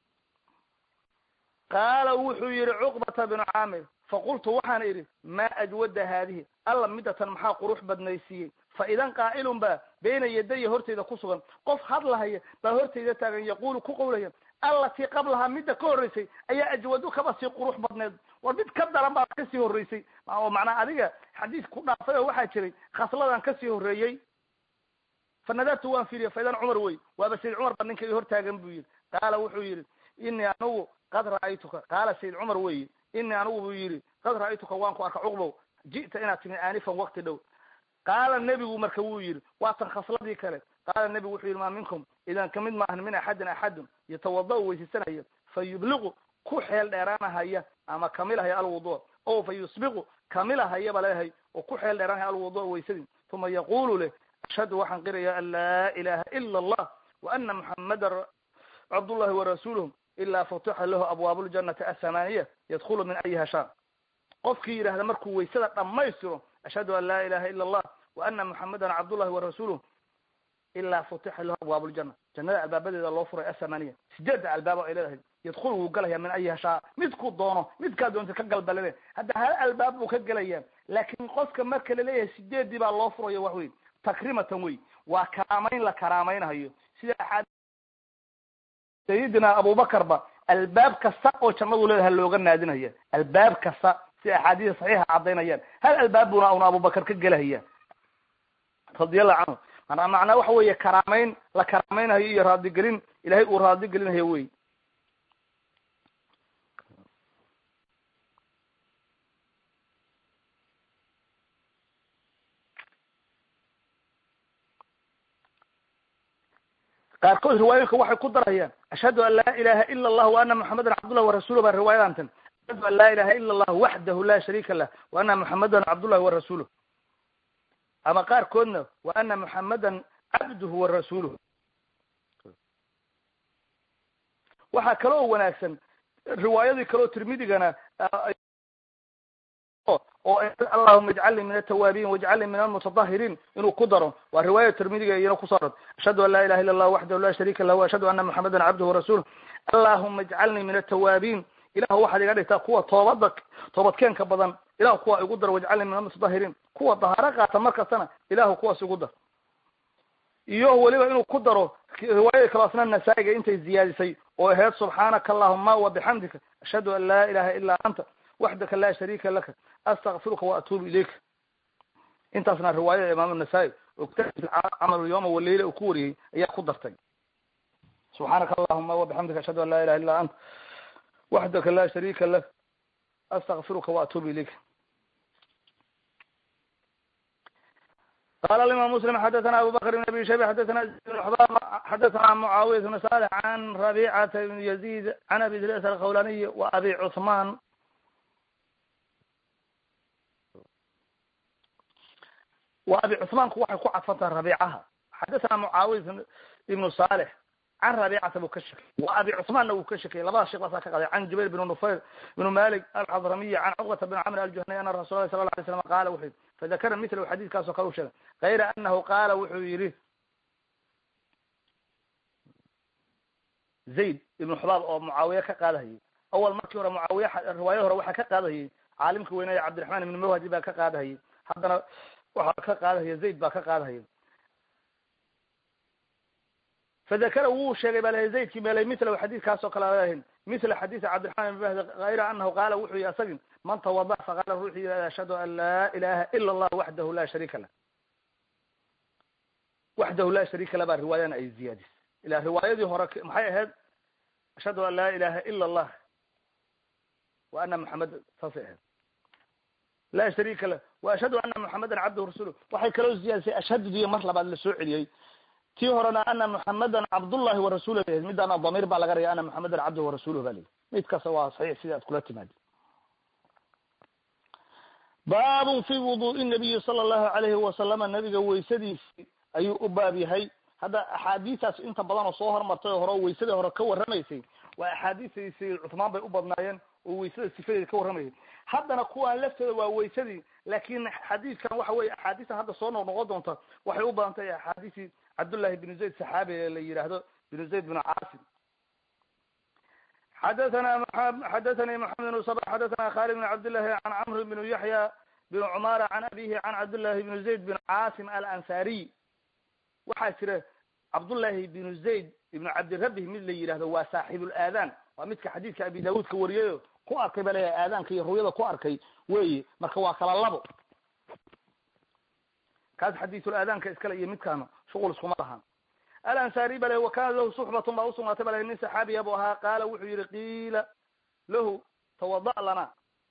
qaala wuxuu yihi cuqbata binu caamir faqultu waxaan idhi maa ajwada haadihi alla midatan maxaa qurux badnaysiiyey fa idan qaa'ilun baa bayna yadaya hortayda ku sugan qof hadlahaya baa hortayda taagan yaquulu ku qawlaya allatii qablahaa midda ka horreysay ayaa ajwadu kaba sii qurux badneed war mid ka daran baa kasii horreysay oo macnaa adiga xadiis ku dhaafay oo waxaa jiray khasladan kasii horreeyey fa nadartu waan fiiriya fa idan cumar wey waaba sayid cumar ba ninka hor taagan buu yidhi qaala wuxuu yidhi inii anigu qad ra'aytuka qaala sayid cumar weyi inii anigu buu yidhi qad ra'aytuka waan ku arka cuqbow ji'ta inaad timi aanifan wakti dhow qaala nebigu marka wuu yidhi waatan khasladii kale qaala nebigu wuxuu yidhi maa minkum idan kamid maahan min axadin axadun yatawada-u weysaysanaya fa yubliqu ku xeel dheeraanahaya ama kamilahaya alwudu o fa yusbiqu kamilahayaba leehay oo ku xeel dheeraanahaya alwudu weysadii uma yaqulu leh ashhadu waxaan qiraya an laa ilaha ila allah wa ana muxamadan cabdullahi warasuuluh ilaa futixa lahu abwaabu ljanati athamaaniya yadkhulu min ayiha shaa qofkii yidhahda markuu waysada dhammaystiro ashhadu an laa ilaha ila allah wa ana muxamadan cabdullahi warasuuluh ilaa futixa lahu abwaabu ljana jannada albaabadeeda loo furay athamaaniya sideedda albaabo ay leedahay yadkhulu wuu galaya min ayiha shaa midkuu doono midkaa doonta ka galbalade hadda hal albaab buu ka gelaya laakin qofka marka laleeyahay sideeddii baa loo furayo wax wey takrimatan wey waa karaamayn la karaamaynayo sida aa sayidina abubakar ba albaab kasta oo jannadu leedahay looga naadinaya albaab kasta si axaadiisa saxiixa caddaynayaan hal albaab buna una abubakar ka gelahaya radiallahu canhu manaa macnaa waxa weeye karaamayn la karaamaynayo iyo raadigelin ilahay uu raadigelinayo wey qaarkood riwaayooyinka waxay ku darayaan ashhadu an laa ilaha ila allah wa ana muxamadan cabdullah warasuuluh baa riwaayadantan ashhadu an laa ilaha ila allah waxdahu la shariika lah wa ana muxamadan cabdullahi wa rasuuluh ama qaarkoodna wa ana muxamadan cabduhu wa rasuuluh waxaa kaloo wanaagsan riwaayadii kaleo tirmidigana oo allahuma ijcalnii min atawaabiin wajcalnii min almutatahiriin inuu ku daro waa riwaaya tirmidiga iyana kusoo rad ashhadu an laa ilaha illa allah waxdahu la shariika lah ashhadu ana muxamadan cabduhu warasuuluh allahuma ijcalnii min atawaabiin ilahu waxaad iga dhigtaa kuwa toobada toobadkeenka badan ilahu kuwa igu dar wajcalnii min almutatahiriin kuwa dahaaro qaata mar kastana ilahu kuwaas igu dar iyo weliba inuu ku daro riwaayada kaloo asna nasaa-iga intay ziyaadisay oo ahayd subxaanaka allahuma wabixamdika ashhadu an laa ilaha ilaa anta waxdaka laa shariika laka astakfiruka waatuubu ilayka intaasna riwaayada imaam nasaa-i oo kitaabkiisa camal yoma waleyla uu ku wariyey ayaa ku dartay subxaanaka allahuma wabixamdika ashhadu an laa ilaha illa anta waxdaka laa shariika lak astakfiruka waatuubu ilayka qala imam mslim xadathana abu bakr bn abi shayba xadathana xadathana mucaawiya bn salix can rabicata bn yazid can abi idris alkhawlaniy wa abi cuثman wa abi cuثmaanku waxay ku cadfantaha rabicaha xadathana mucaawiya ibnu salix can rabicata buu ka shekey wa abi cuثmaanna wuu ka shekeyey labada sheekh baasaa ka qaday can jubayr bn nufayr bn malik alxadramiy can cuqbata bn camr aljuhniy ana rasul lah sala la alay slam qala wuxuu yii fadakara milahu xadiidkaasoo kale u sheegay kayra anahu qaala wuxuu yihi zayd ibnu xubaab oo mucaawiye ka qaadahayay awal markii hore mucaawiye riwaayada hore waxaa ka qaadahayay caalimka weynaya cabdiraxmaan ibn mawhadi baa ka qaadahayay haddana waxaa ka qaadahaya zayd baa ka qaadahaya fadakara wuu sheegay baa lahay zaydkii meelay milahu xadiidkaasoo kale alahin mila xadiisi cabdiraxmaan ibn mahdi hayra anahu qaala wuxuu yihi asagin man tawada faqala ruuxii yihahda ashhadu an laa ilaha ila allah waxdahu la shariika lah waxdahu la shariika lah baa riwaayana ay ziyaadisay ila riwaayadii hore maxay ahayd ashhadu an laa ilaha ila allah wa ana muxameda saasay ahayd la shariika lah wa ashhadu ana muxamedan cabduhu rasuluh waxay kaloo ziyaadisay ashhadudiyo mar labaad la soo celiyey tii horena ana muxamedan cabdullahi warasuuluh ba middaana damiir baa laga raya ana muxamedan cabduhu warasuluh ba layihi mid kasta waa saxiix sidii aad kula timaadi baabun fi wudu'i nabiyi sala allahu alayhi wasalama nabiga weysadiisi ayuu u baab yahay hadda axaadiistaas inta badan oo soo hormartay oo hore oo weysadii hore ka warramaysay waa axaadiistii sayid cuthmaan bay u badnaayeen oo weysada sifadeeda ka warramaysay haddana kuwaan laftooda waa weysadii laakin xadiiskan waxa weye axaadiistan hadda soo noq noqon doonta waxay u badan tahay axaadiisii cabdullahi binu zayd saxaabi ee la yidhaahdo binu zayd binu caasim xadathana xadathani maxamed bn sabr xadathana khalid bn cabdillahi can camr bn yaxya bn cumara can abihi can cabdillahi bn zayd bn caasim alansariy waxaa jira cabdullahi binu zayd ibnu cabdirabih mid la yidhahdo waa saaxibulaadaan waa midka xadiidka abi daawuud ka wariyayo ku arkay ba leeyahay aadaanka iyo ru'yada ku arkay weyi marka waa kala labo kaas xadiisul aadaanka iskale iyo midkaana shuqul iskuma lahaan alansari ba le wa kana lahu suxbatun baa usugnaatay ba le nin saxaabiya bu ahaa qaala wuxuu yihi qiila lahu tawada lana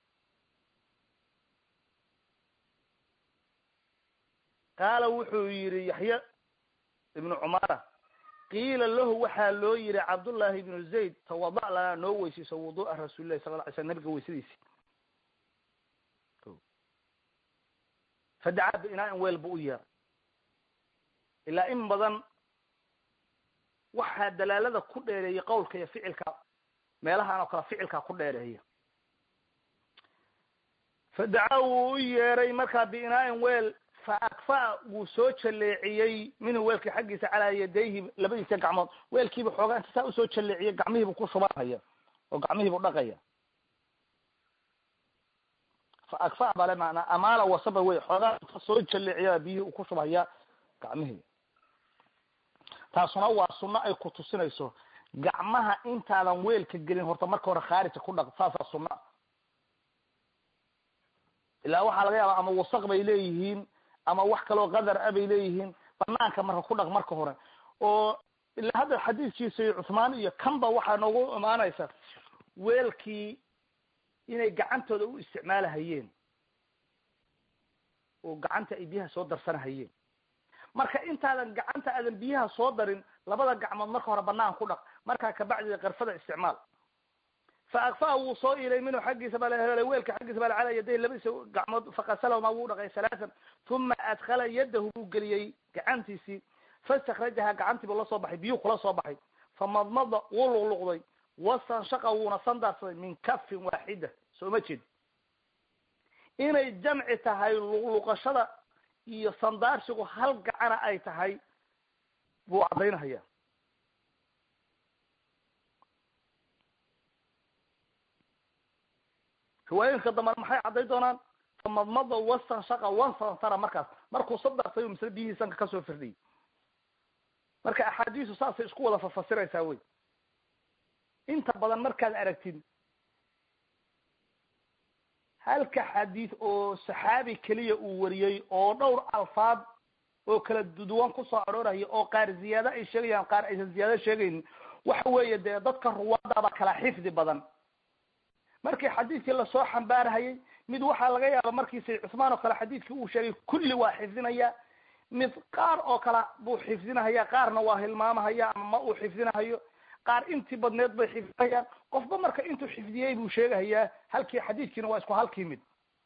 qaala wuxuu yihi yaxya ibnu cumara qiila lahu waxaa loo yihi cabdullahi ibnu zayd tawada lana noo weysayso wudu'a rasuulillahi sala la alay slam nabiga weysadiisi fadacaa biinaa-in weel bu u yeeray ilaa in badan waxaa dalaalada ku dheereeyay qawlka iyo ficilka meelahaan oo kale ficilkaa ku dheereeya fadacaa wuu u yeeray markaa biinaa-in weel fa akfa wuu soo jaleeciyey minhu weelka xaggiisa calaa yadayhi labadiisa gacmood weelkiiba xoogaa inta saa usoo jaleeciyay gacmihiibu ku shubanhaya oo gacmihiibu dhaqaya fa akfa bale maanaa amaala wasaba wey xoogaa inta soo jaleeciya biyihii uu ku shubhaya gacmihii taasuna waa sunno ay ku tusinayso gacmaha intaadan weelka gelin horta marka hore khaarija ku dhaq saasaa sunna ilaa waxaa laga yaaba ama wasaq bay leeyihiin ama wax kaloo qadar a bay leeyihiin banaanka marka ku dhaq marka hore oo ilaa hadda xadiiskiisa cuthmaan iyo kanba waxaa noogu imaanaysa weelkii inay gacantooda u isticmaalahayeen oo gacanta ay biyaha soo darsanahayeen marka intaadan gacanta aadan biyaha soo darin labada gacmood marka hore banaan ku dhaq markaa kabacdi qarfada isticmaal fa akfaa wuu soo ilay minhu xaggiisa baa la weelka xaggiisa baa la calaa yaday labadiisa gacmood fakasalahuma wuu dhaqay halaatan uma adkhala yadahu buu geliyey gacantiisii fastakrajaha gacantiibu la soo baxay biyuu kula soo baxay famadmada wuu luqluqday wastanshaqa wuuna sandaarsaday min kafin waaxida soo ma jeed inay jamci tahay luqluqashada iyo sandaarsigu hal gacana ay tahay buu caddaynahaya riwaayooyinka dambana maxay cadday doonaan famadmada wastanshaqa wansantara markaas markuu sadaarsay misle biyihii sanka kasoo firdhiyay marka axaadiisu saasay isku wada fafasiraysaa wey inta badan markaad aragtid halka xadiid oo saxaabi keliya uu wariyey oo dhowr alfaad oo kala duwan kusoo arooraya oo qaar ziyaado ay sheegayaan qaar aysan ziyaado sheegaynin waxa weeye dee dadka ruwaadaba kala xifdi badan markii xadiidkii lasoo xambaarhayay mid waxaa laga yaaba markii sayd cusmaan oo kale xadiidkii uu sheegay kulli waa xifdinaya mid qaar oo kale buu xifdinahaya qaarna waa hilmaamahaya ama ma uu xifdinahayo qaar intii badneed bay xifdinayaan qofba marka intuu xifdiyey buu sheegahayaa halkii xadiidkiina waa isku halkii mid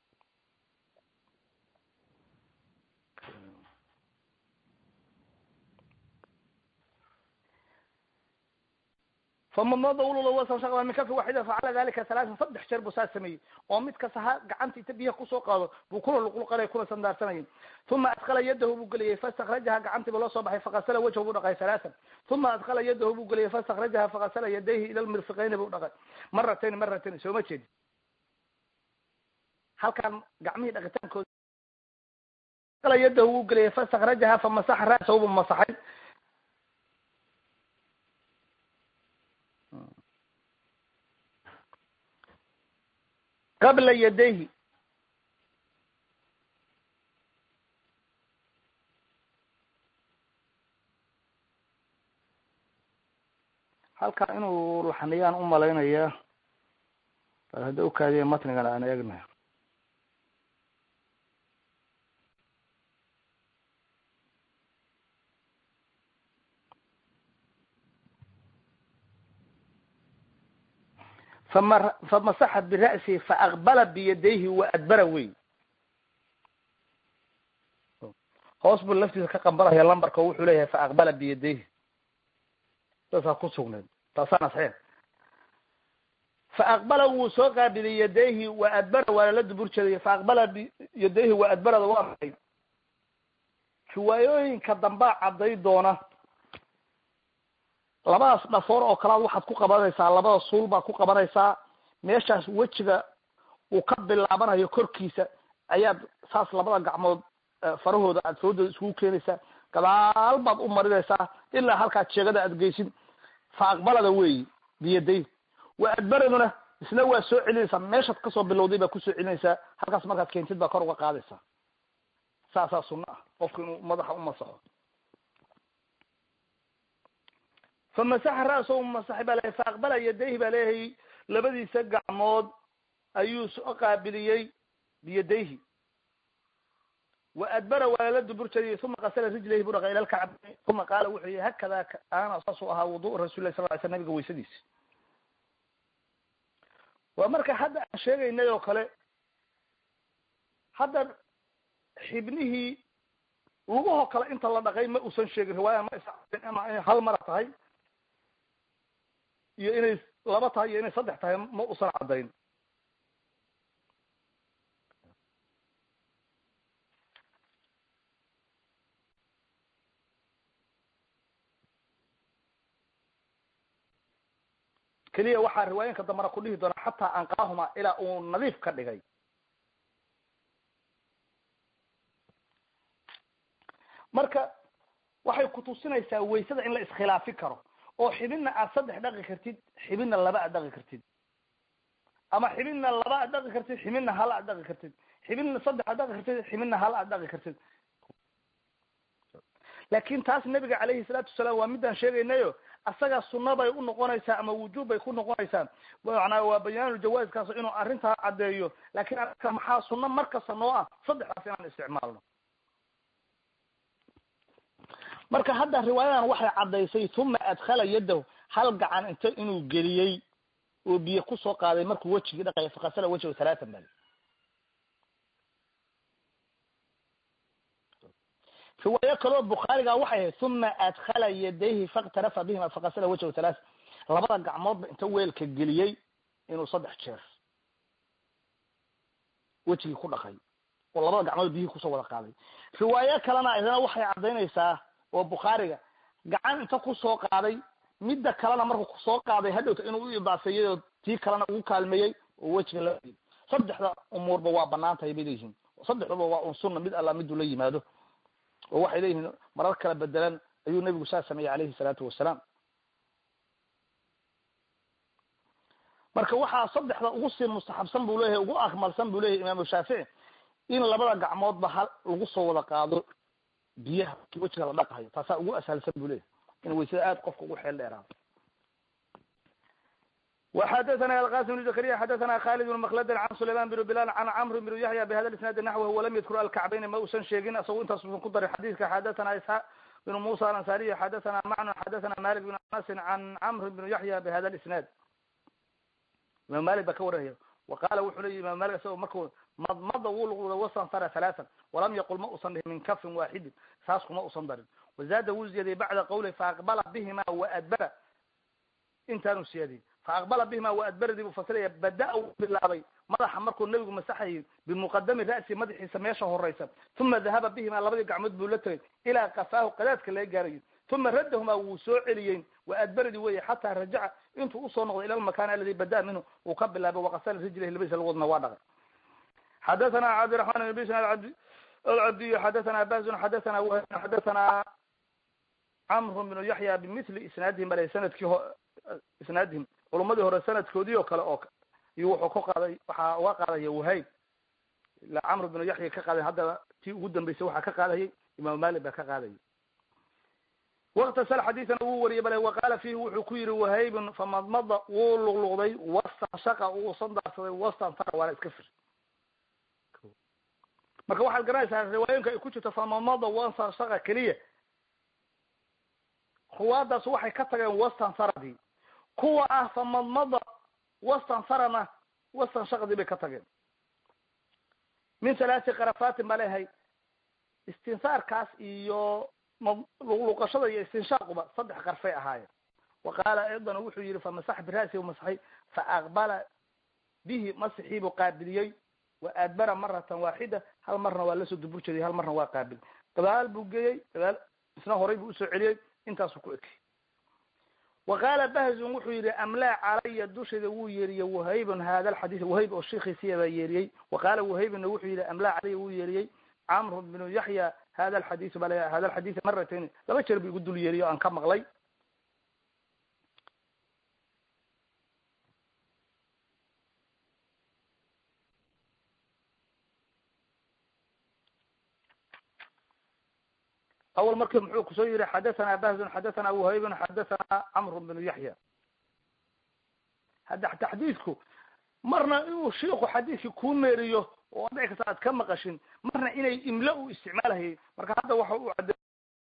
famamada ululwasan min kafi waaxida facala dalika halaatan saddex jeer buu saa sameeyey oo mid kasta ha gacanta inta biyaha kusoo qaado buu kula luqluqanay kuna sandaarsanayay uma adkala yadahu buu geliyey fastakrajaha gacantiiba loo soo baxay fakasala wajhu buu dhaqay halaatan uma adkala yadahu buu geliyey fastakrajaha fakasala yadayhi ila lmirfiqayni buu dhaqay maratayn maratayn sooma jeedi halkan gacmihii dhaqitaankooda adkala yadahu buu geliyey fastakrajaha famasaxa ra'sahu buu masaxay qabla yadayhi halkaa inuu laxniyaan u malaynaya bal hadda ukaadiya matnigan aan eegna fama famasaxa bira'sihi faaqbala biyadayhi waadbara wey hoos buu laftiisa ka qambalaya lambarka wuxuu leeyahay faaqbala biyadayhi saasaa ku sugnayd taasaana saxiix faaqbala wuu soo qaabilay yadayhi wa adbara waa lala dubur jeeday faaqbala biyadayhi wa adbarada waa maxay riwaayooyinka dambaa cadday doona labadaas dhafoor oo kalaad waxaad ku qabanaysaa labada suul baad ku qabanaysaa meeshaas wejiga uu ka bilaabanayo korkiisa ayaad saas labada gacmood farahooda aad foodooda iskugu keenaysaa gadaal baad u marinaysaa ilaa halkaad sheegada aad geysid fa aqbalada weeyi biyaday wa adbaraduna isna waa soo celinaysaa meeshaad kasoo bilowday baad kusoo celinaysaa halkaas markaad keentid baa kor uga qaadaysaa saasaa sunno ah qofku inuu madaxa u masaxo famasaxa ra'sahu masaxay baa leeyahy faaqbala yadayhi baa leeyahay labadiisa gacmood ayuu soo qaabiliyey biyadayhi wa adbara waa lala dubur jeediyey uma qasala rijlayhi buu dhaqay ila lkacbayn uma qaala wuxuu yihi hakada ana saasuu ahaa wudu rasul lah sal ly sl nabiga waysadiisa waa marka hadda aan sheegaynay oo kale hadda xibnihii lugahoo kale inta la dhaqay ma uusan sheegin riwaaya ma is ama inay hal mara tahay iyo inay laba tahay iyo inay saddex tahay ma usan caddayn keliya waxaa riwaayinka dambana ku dhihi doona xataa anqaahuma ilaa uu nadiif ka dhigay marka waxay kutusinaysaa waysada in la iskhilaafi karo oo xibinna aad saddex dhaqi kartid xibinna laba aad dhaqi kartid ama xibinna laba aad dhaqi kartid xibinna hal aad dhaqi kartid xibinna saddex aad dhaqi kartid xibinna hal aad dhaqi kartid laakin taas nabiga calayhi salaatu wasalaam waa midaan sheegaynayo asagaa sunna bay u noqonaysaa ama wujuub bay ku noqonaysaa manaa waa bayaanuljawaazkaas inuu arrintaa caddeeyo lakin arka maxaa sunno markasta noo ah saddexdaas inaan isticmaalno marka hadda riwaayadan waxay caddaysay uma adkhala yadahu hal gacan inta inuu geliyey oo biyo kusoo qaaday markuu wejigii dhaqaya fakasala wejhu halaatan bal riwaayo kaloo bukhaariga waxay ahayd uma adkhala yadayhi faktarafa bihima fakasala wejhu halaat labada gacmoodba inta weelka geliyey inuu saddex jeer wejigii ku dhaqay oo labada gacmood biyihii kusoo wada qaaday riwaayo kalena idana waxay caddaynaysaa oo bukhaariga gacan inta kusoo qaaday midda kalena markuu kusoo qaaday hadhowta inuu u idaafeeyey oo tii kalena ugu kaalmeeyey oo wejiga la saddexda umuurba waa banaan tahay bay leeyihiin saddexduba waa un sunna mid alla miduu la yimaado oo waxay leeyihiin marar kala bedelan ayuu nebigu saa sameeyey calayhi salaatu wasalaam marka waxaa saddexda ugu sii mustaxabsan buu leeyahay ugu akmalsan buu leyahay imaamu shaafici in labada gacmoodba hal lagu soo wada qaado biyaha ki wejiga la dhaqahayo taasaa ugu ashalsan buu leyahay in waysada aad qofka ugu xeel dheeraado وxdثna القاسم بن زكريا xdثna khالد بن مkلd عن سليمان بن بلال عن cمر بن يحيى بhda الاسناaد نحوه وlm ydkr الكعبين ma usan sheegin isagoo intaas usan ku darin xadيثka xdثna اسحاq بن موسى الانصاري xdثna mعن xdثna مالك بن aنس عن cمر بن يحيى بhda الاسناad imam malik ba ka waranaya وaqala wuxuu leyi imam malik isagoo marku madmada wuu luqluday wasanfara ثaلاثا وlam yaqul ma usan dhihin min kafin waaxidin saas kuma usan darin وزاada wuu ziyaadiyey bacda qawli faaqbala bihima وadbara intaanu siyaadiyey faaqbala bihima waadbaradii buu fasiraya bada u bilaabay madaxa markuu nebigu masaxayay bimuqadami ra'si madaxiisa meesha horeysa uma dahaba bihima labadii gacmood buu la tegay ilaa kafaahu qadaadka laga gaarayo uma radahuma wuu soo celiyey waadbaradii weye xataa rajaca intuu usoo noqday ila lmakan aladi bada minhu uu ka bilaabay waqasala rijlah labadiisa lagoodna waa dhaqay xadathana cabdiraحman ibn bisn alcabdiy xadathana bazun xadathana whn xadathana camr bnu yaxya bimithli isnaadihim bale sanadkii isnaadihim culumadii hore sanadkoodii oo kale oo iyo wuxuu ka qaaday waxaa uga qaadaya wahayb ila camr bnu yaxya ka qaaday haddaba tii ugu dambeysay waxaa ka qaadayay imaam malik baa ka qaadayay waktasal xadiisana wuu wariyay bale waqaala fiihi wuxuu ku yihi wahaybun famadmada wuu luqluqday wastanshaqa wuu sandaarsaday wastantara waana iska fir marka waxaad garanaysaa riwaayooyinka ay ku jirto famadmada wastanshaqa keliya ruwaadaas waxay ka tageen wastansaradii kuwa ah famadmada wastansarana wastanshaqdii bay ka tageen min halaati karafatin baa leehay istinsaarkaas iyo luqluqashada iyo istinshaaquba saddex qarfay ahaayeen wa qaala aydan wuxuu yihi famasax bira'si masaxay faaqbala bihi masixii buu qaabiliyey wa adbara maratan waaxida hal marna waa lasoo dubur jeeday hal marna waa qaabil gadaal buu geeyey gadaal isna horay buu usoo celiyey intaasuu ku ekey wa qaala bahzun wuxuu yihi amlaa calaya dushayda wuu yeeriyey wahaybun hada alxadiis wahayb oo shiikiisiya baa yeeriyey wa qaala wahaybuna wuxuu yihi amlaa calaya wuu yeeriyey camr bnu yaxya hada alxadiis baa la hada alxadiis maratayn laba jeer bu igu dul yeeriyo aan ka maqlay awal marki muxuu kusoo yihi xadathana bahzun xadathana wahaybun xadathana camr bnu yaxya hadda taxdiidku marna inuu shiiku xadiidkii kuu meeriyo oo dhici kasta aad ka maqashin marna inay imla u isticmaalahayay marka hadda waxa u cad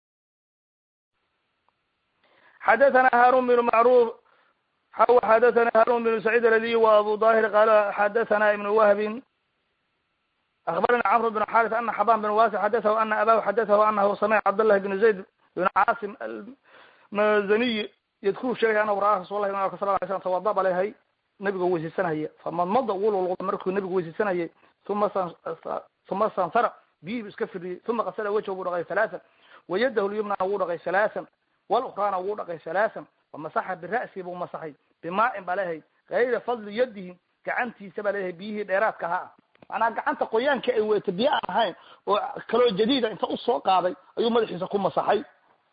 xadathana harun bnu macruf xaw xadathana harun bnu sacيid aladiy wa abu dahir qala xadathana ibn wahbin أخبرني عمرو بن حارث أن حبان بن واسع حدثه أن أباه حدثه أنه سمع عبد الله بن زيد بن عاصم المزني يذكر شيئا أنه رأى رسول الله صلى الله عليه وسلم توضأ عليه نبيga weysaysanaya famadmada wuu lulqda markuu nabigu weysaysanayay uma uma sansara biyihi bu iska firiyey uma kasala wejha wuu dhaqay halaaan wayadahu lyumnana wuu dhaqay halaaan walukrana wuu dhaqay halaaan wamasaxa bira'si buu masaxay bimaa'in baa leeyahay gayra fadli yadihi gacantiisa baa leeyahay biyihii dheeraadka ahaa macnaa gacanta qoyaanka ay weyta biyo aan ahayn oo kaloo jadiida inta usoo qaaday ayuu madaxiisa ku masaxay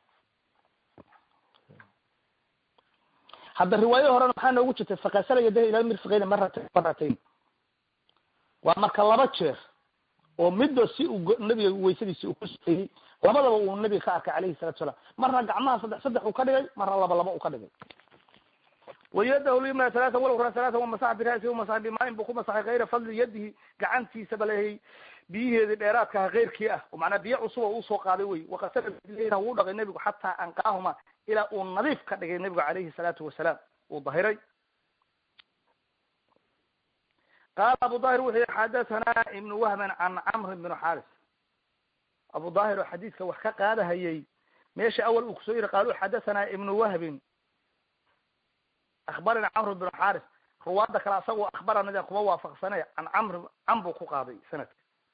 hadda riwaayo horena maxaa noogu jirtay fakasala yadaha ila mirfiqeyni maratayn maratayn waa marka laba jeer oo midba si uu nabiga weysadiisi uu ku sufeeyey labadaba uu nabiga ka arkay calayhi salatu salaam marna gacmaha saddex saddex uu ka dhigay marna laba laba uu ka dhigay wayadahu lyumna halaatan walukra halaatan wamasaxa bira'si masaxa bimaain buu ku masaxay kayra fadli yadihi gacantiisa ba leeyahay biyiheedii dheeraadkaha keyrkii ah oo macnaa biyo cusuba usoo qaaday wey wakasala wuu dhaqay nebigu xataa anqaahuma ilaa uu nadiif ka dhigay nebigu calayhi salaatu wasalaam uu dahiray qaala abu dahir wuxuu yihi xadathana ibnu wahman can camr bn xaris abu dahir oo xadiidka wax ka qaadahayay meesha awal uu kusoo yiri qaalu xadathana ibnu wahbin akhbarana camr bn xaris ruwaada kale asagoo akhbaranada kuma waafaqsane can camr cam buu ku qaaday sanadka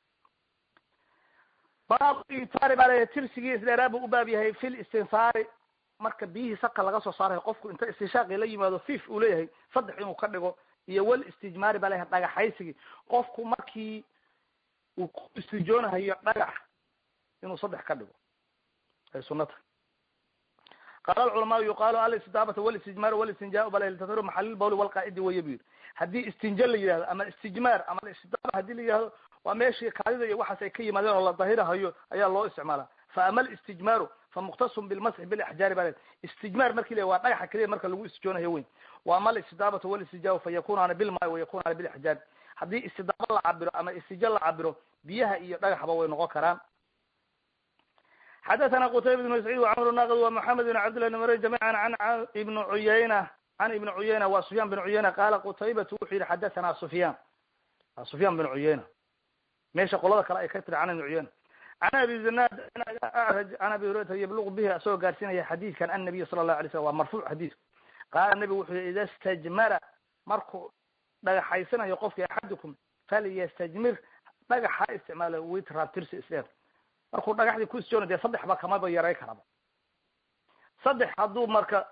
baabu itaari baa leeyahay tirsigii isdheeraa buu u baab yahay fi listinsaari marka biyihii saka laga soo saarayo qofku inta istishaaqi la yimaado fif uu leeyahay saddex inuu ka dhigo iyo wal istijmaari baa leeyahay dhagaxaysigii qofku markii uu ku istijoonahayo dhagax inuu saddex ka dhigo ay sunata qaala alculamaau yuqaalu alistidaabata walistijmaar walistinjaa bal ltataru maxalil bawli walqaacidi weye bu yidhi haddii istinja la yidhahdo ama istijmaar ama istidaaba hadii la yidhahdo waa meeshii kaadida iyo waxaas ay ka yimaadeen oo la dahirahayo ayaa loo isticmaala fa ama alistijmaaru fa mukhtasun bilmasxi bilaxjaari baa le istijmaar marki le waa dhagaxa keliya marka lagu istijoonayo weyn wa ama alistidaabatu walistijaau fa yakunaana bilmaai wa yakunaana bilaxjaari haddii istidaaba la cabiro ama istija la cabiro biyaha iyo dhagaxba way noqon karaan xadathana qutayba bn sacid wcmr naqd ومحamed بn cabdillah bn mr jamiعa an ibn cuyayna can ibn cuyayna wa sufyan bn cuyayna qala qutaybatu wuxuu yihi xadathana sufyan sufyan bn cuyayna meesha qolada kale ay ka tiri can ibn cuyayna can abi zinad acraj can abi hurayrata yabluq bihi asagoo gaarsiinaya xadiidkan annabiy sala الlahu alay slam waa marfuuc xadiidku qaala nebigu wuxuu yihi ida stajmara markuu dhagaxaysanayo qofki axadukum falyastajmir dhagax ha isticmaalo witraabtirsi isdheer markuu dhagaxdii ku isjoona dee saddex ba kamaba yaray karaba saddex hadduu marka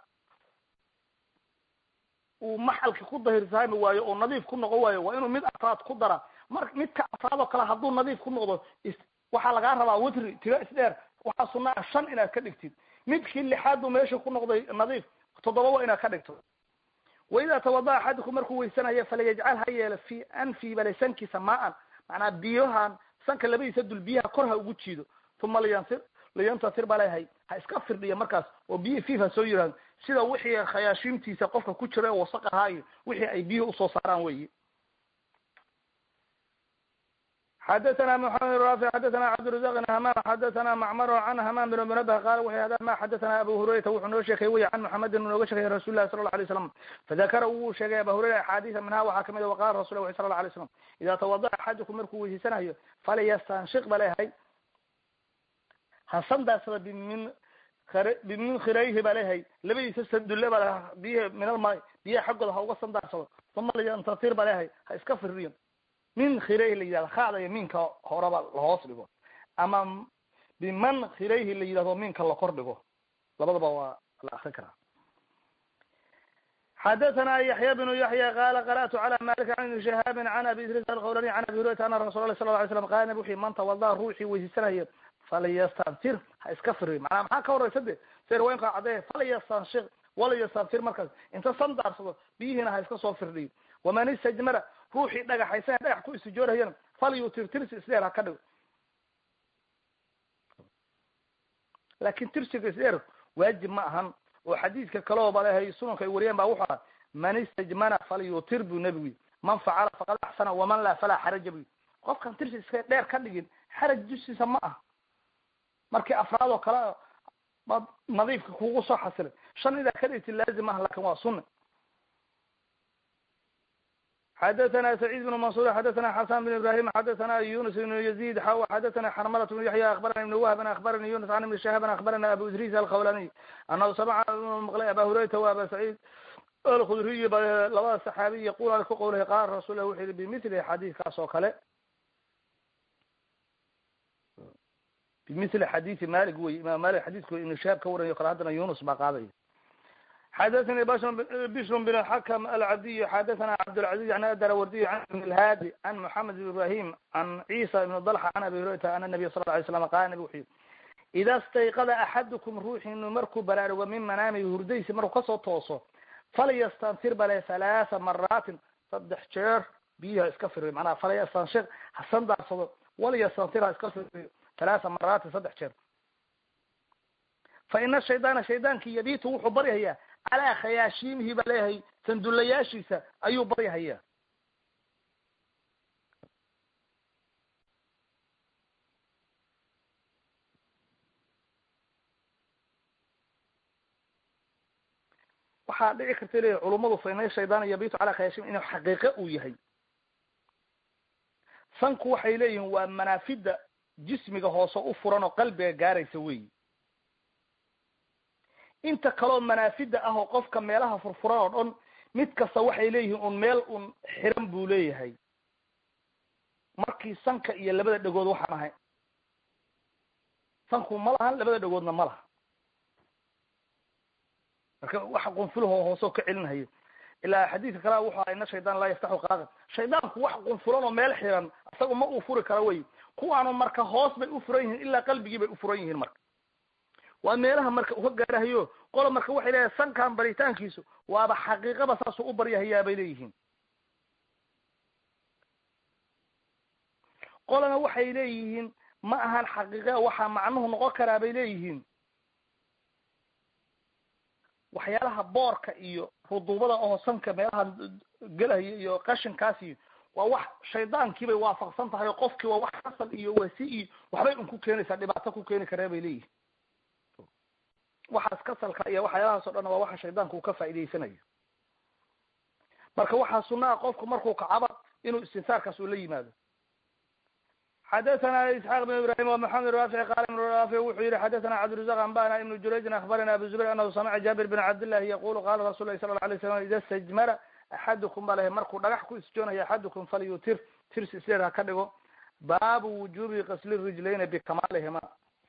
uu maxalki ku dahirsaami waayo oo nadiif ku noqon waayo waa inuu mid afraad ku dara mar midka afraad oo kale hadduu nadiif ku noqdo waxaa lagaa rabaa witri tiro isdheer waxaa sunna ah shan inaad ka dhigtid midkii lixaad buu meesha ku noqday nadiif toddoba waa inaad ka dhigto waidaa tawada axadukum markuu weysanayo falayajcal ha yeelo fi anfi bale sankiisa maa-an macnaa biyahan sanka labadiisa dul biyaha kor ha ugu jiido uma liyantir liyantasir baa leeyahay ha iska firdhiya markaas oo biyihii fiif ha soo yirahdo sida wixii khayaashiimtiisa qofka ku jira wasaq ahaa iyo wixii ay biyuhi usoo saaraan weyi xadathana mxamed rafi xadathana cabdirazaq bn hamam xadathana macmar can hamam bn munabh qala wuxu hada ma xadathana abu hurayrata wuxuu noo sheekay wey can muxamedin nooga sheekay rasul lahi sala la alay slam fadakara wuu sheegay aba hurayra axaadiisa minha waxaa kamid waqala rasul wi sala la alay slam ida tawadaca axadukum markuu weysiisanayo falyastanshiq ba leeyahay ha sandaarsada bimin bimin khirayhi ba leeyahay labadiisa sandulle ba leeyahay biyaha min almaay biyaha xaggooda ha uga sandaarsado uma liyantatir ba leeyahay ha iska firriyo min khirayhi la yidhahdo khada iyo minka horeba lahoos dhigo ama biman khirayhi la yidhahdo minka la kor dhigo labadaba waa la akrin karaa xadathana yaxya bnu yaxya qala qara'tu cala malik can ibni shihaabin can abi idris alqawlani can abi hurayrata ana rasul lah sala la alay slam qala nabi wuxu man tawada ruuxii weysiisanayo falyastanfir ha iska firi macnaa maxaa ka horeysa de se riwaayinka caddeeye falyastanshik walayastanfir markaas inta sandaarsado biyihiina ha iska soo firdhiyo waman istajmara ruuxii dhagaxaysan dhagax ku istijoorahayana falyutir tirsi isdheer ha ka dhigo laakin tirsiga isdheer waajib ma ahan oo xadiidka kaleo ba lehay sunanka ay wariyeen ba wuxuu aha man istajmana falyutir buu nebigu yii man facala faqad axsana waman laa falaa xaraja bu yii qofkan tirsi iska dheer ka dhigin xaraj dushiisa ma aha markii afraad oo kale baad nadiifka kugu soo xasilay shan idaa ka dhigti laazim aha lakin waa sunna xadathana سacيid بن mansur xadathana xasan بن ibrahim xadathana yunus بn yazid xaw xadathana xarmalat بn yaxya akbarani ibn wahb akbarani yunus an ibn shahab akbarana abu idris alqawlaniy anahu samca maqlay aba hurayrata wa aba sacيid alkhudriy ba labada saxaabiy yaqul ku qowlahay qaala rasul lah wuxu yihi bimithli xadiidkaas oo kale bimithli xadithi malik wey imam malik xadiidku ibn shahab ka waranayo kale haddana yunus baa qaadaya xadathani bishr bn xakm alcabdiy xadathana cabdاlcaziz an adarawardiy an ibn lhaadi an moxamed bn ibrahim an cisa ibn dalxa an abi hurayrata ana nabiy sal lay slam qala nabig wuxuu yihi ida stayqada axadukum ruuxiinu markuu baraarugo min manaamihi hurdaysi markuu kasoo tooso falyastanfir bale halaatha maraatin saddex jeer biyiha iska firiyo manaha falyastanshik ha sandaarsado walyastanfir ha iska firiyo halaatha maraatin saddex jeer fa ina shaydaana shaydaanki yabitu wuxuu baryahayaa calaa khayaashiimihi ba leeyahay sandullayaashiisa ayuu baryahayaa waxaa dhici karta leeyahy culummadu fa ina shaydaana yabitu calaa khayaashimi inuu xaqiiqe uu yahay sanku waxay leeyihiin waa manaafida jismiga hoose u furan oo qalbiga gaaraysa weyi inta kaloo manaafida ah oo qofka meelaha furfuran oo dhan mid kasta waxay leeyihiin un meel un xiran buu leeyahay markii sanka iyo labada dhegood waxaan ahay sanku ma lahan labada dhegoodna ma laha marka waxa qunfulahoo hoose oo ka celinhayo ilaa xadiidka kalea wuxu aha ina shaydaan laa yaftaxu qaaqan shaydaanku wax qunfulan oo meel xiran isaga ma uu furi karo wey kuwaanu marka hoos bay u furan yihiin ilaa qalbigii bay u furan yihiin marka waa meelaha marka uka gaarahayo qola marka waxay leeyahay sankan baritaankiisu waaba xaqiiqaba saasuu u baryahayaa bay leeyihiin qolana waxay leeyihiin ma ahan xaqiiqa waxaa macnuhu noqon karaa bay leeyihiin waxyaalaha boorka iyo ruduubada oo sanka meelaha gelahaya iyo qashinkaas iyo waa wax shaydaankiibay waafaqsan tahay oo qofkii waa wax kasal iyo wasi iyo waxbay un ku keenaysaa dhibaato ku keeni karee bay leeyihin waxaas kasalka iyo waxyaalahaas o dhan waa waxa shaydaanka uu ka faa'idaysanayo marka waxaa sunaa qofku markuu kacaba inuu istinsaarkaas uu la yimaado xadathana isxaaq بn ibrahim ومحamed raafici qala ibn raafic wuxuu yihi xadathana cabdiرزaq anbana ibn jurayjin akbarana abu zubayr anahu samica jabir bn cabdillahi yaqulu qala rasul lahi sala la alay slam ida stajmara axadukum ba lehe markuu dhagax ku isjoonayo axadukum falyutir tirs isleer ha ka dhigo baabu wujubi kasli rijlayni bikamalihima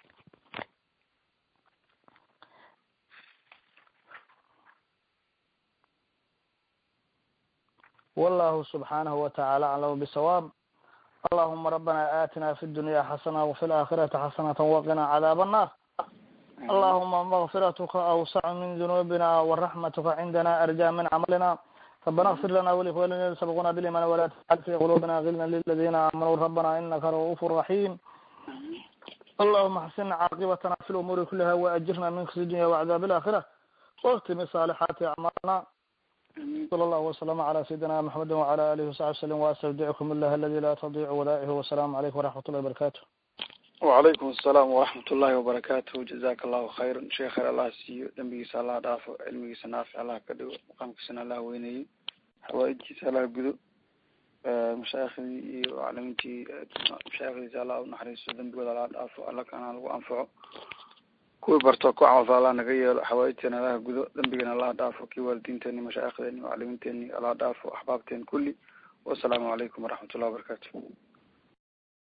wallahu subxanahu wataعala aclamu bsawaab allahuma rabbana aatina fi dunya xasana wafi laakhirati xasanata waqina cadaab annar allahuma makfiratuka awsacu min dunubina waraxmatuka cindana arja min camalina rabana اغfir lana walikhwanina sabquna biliman wala tajcal fi qulubina gilna liladina aamanuu rabana inaka ra'uf raxim allahuma axsin caaqibatna fi lumuuri kuliha waajirna min khzi dunya wacdaab اlaakhira waktimi saalixaati acmaalna sala allahu wasalama cala sayidina maxamedi wacala alihi wasaxbi wslim waastawdicukum illah aladi laa tadiicu wadaa'ihu wasalaamu calaykum waraxmat ullahi wabarakatu wacalaykum asalaam waraxmat ullahi wabarakatuh jazaka allahu khayran sheekh khayr allah siiyo dembigiisa allah dhaafo cilmigiisa naafic allah ka dhigo maqaamkiisana allah weyneeyo xawaaidkiisa allah gudo mashaayikhdii iyo maclimiintii mashaayikdiisa allah unaxariisto dembigooda allah dhaafo alla kana lagu anfaco kuwii barto ku camalfa allah naga yeelo xawaaidteena allah gudo dembigana allah dhaafo kii waalidiinteeni mashaayikdeeni maclimiinteeni allah dhaafo axbaabteen kulli wasalaamu calaykum waraxmat ullahi wabarakatu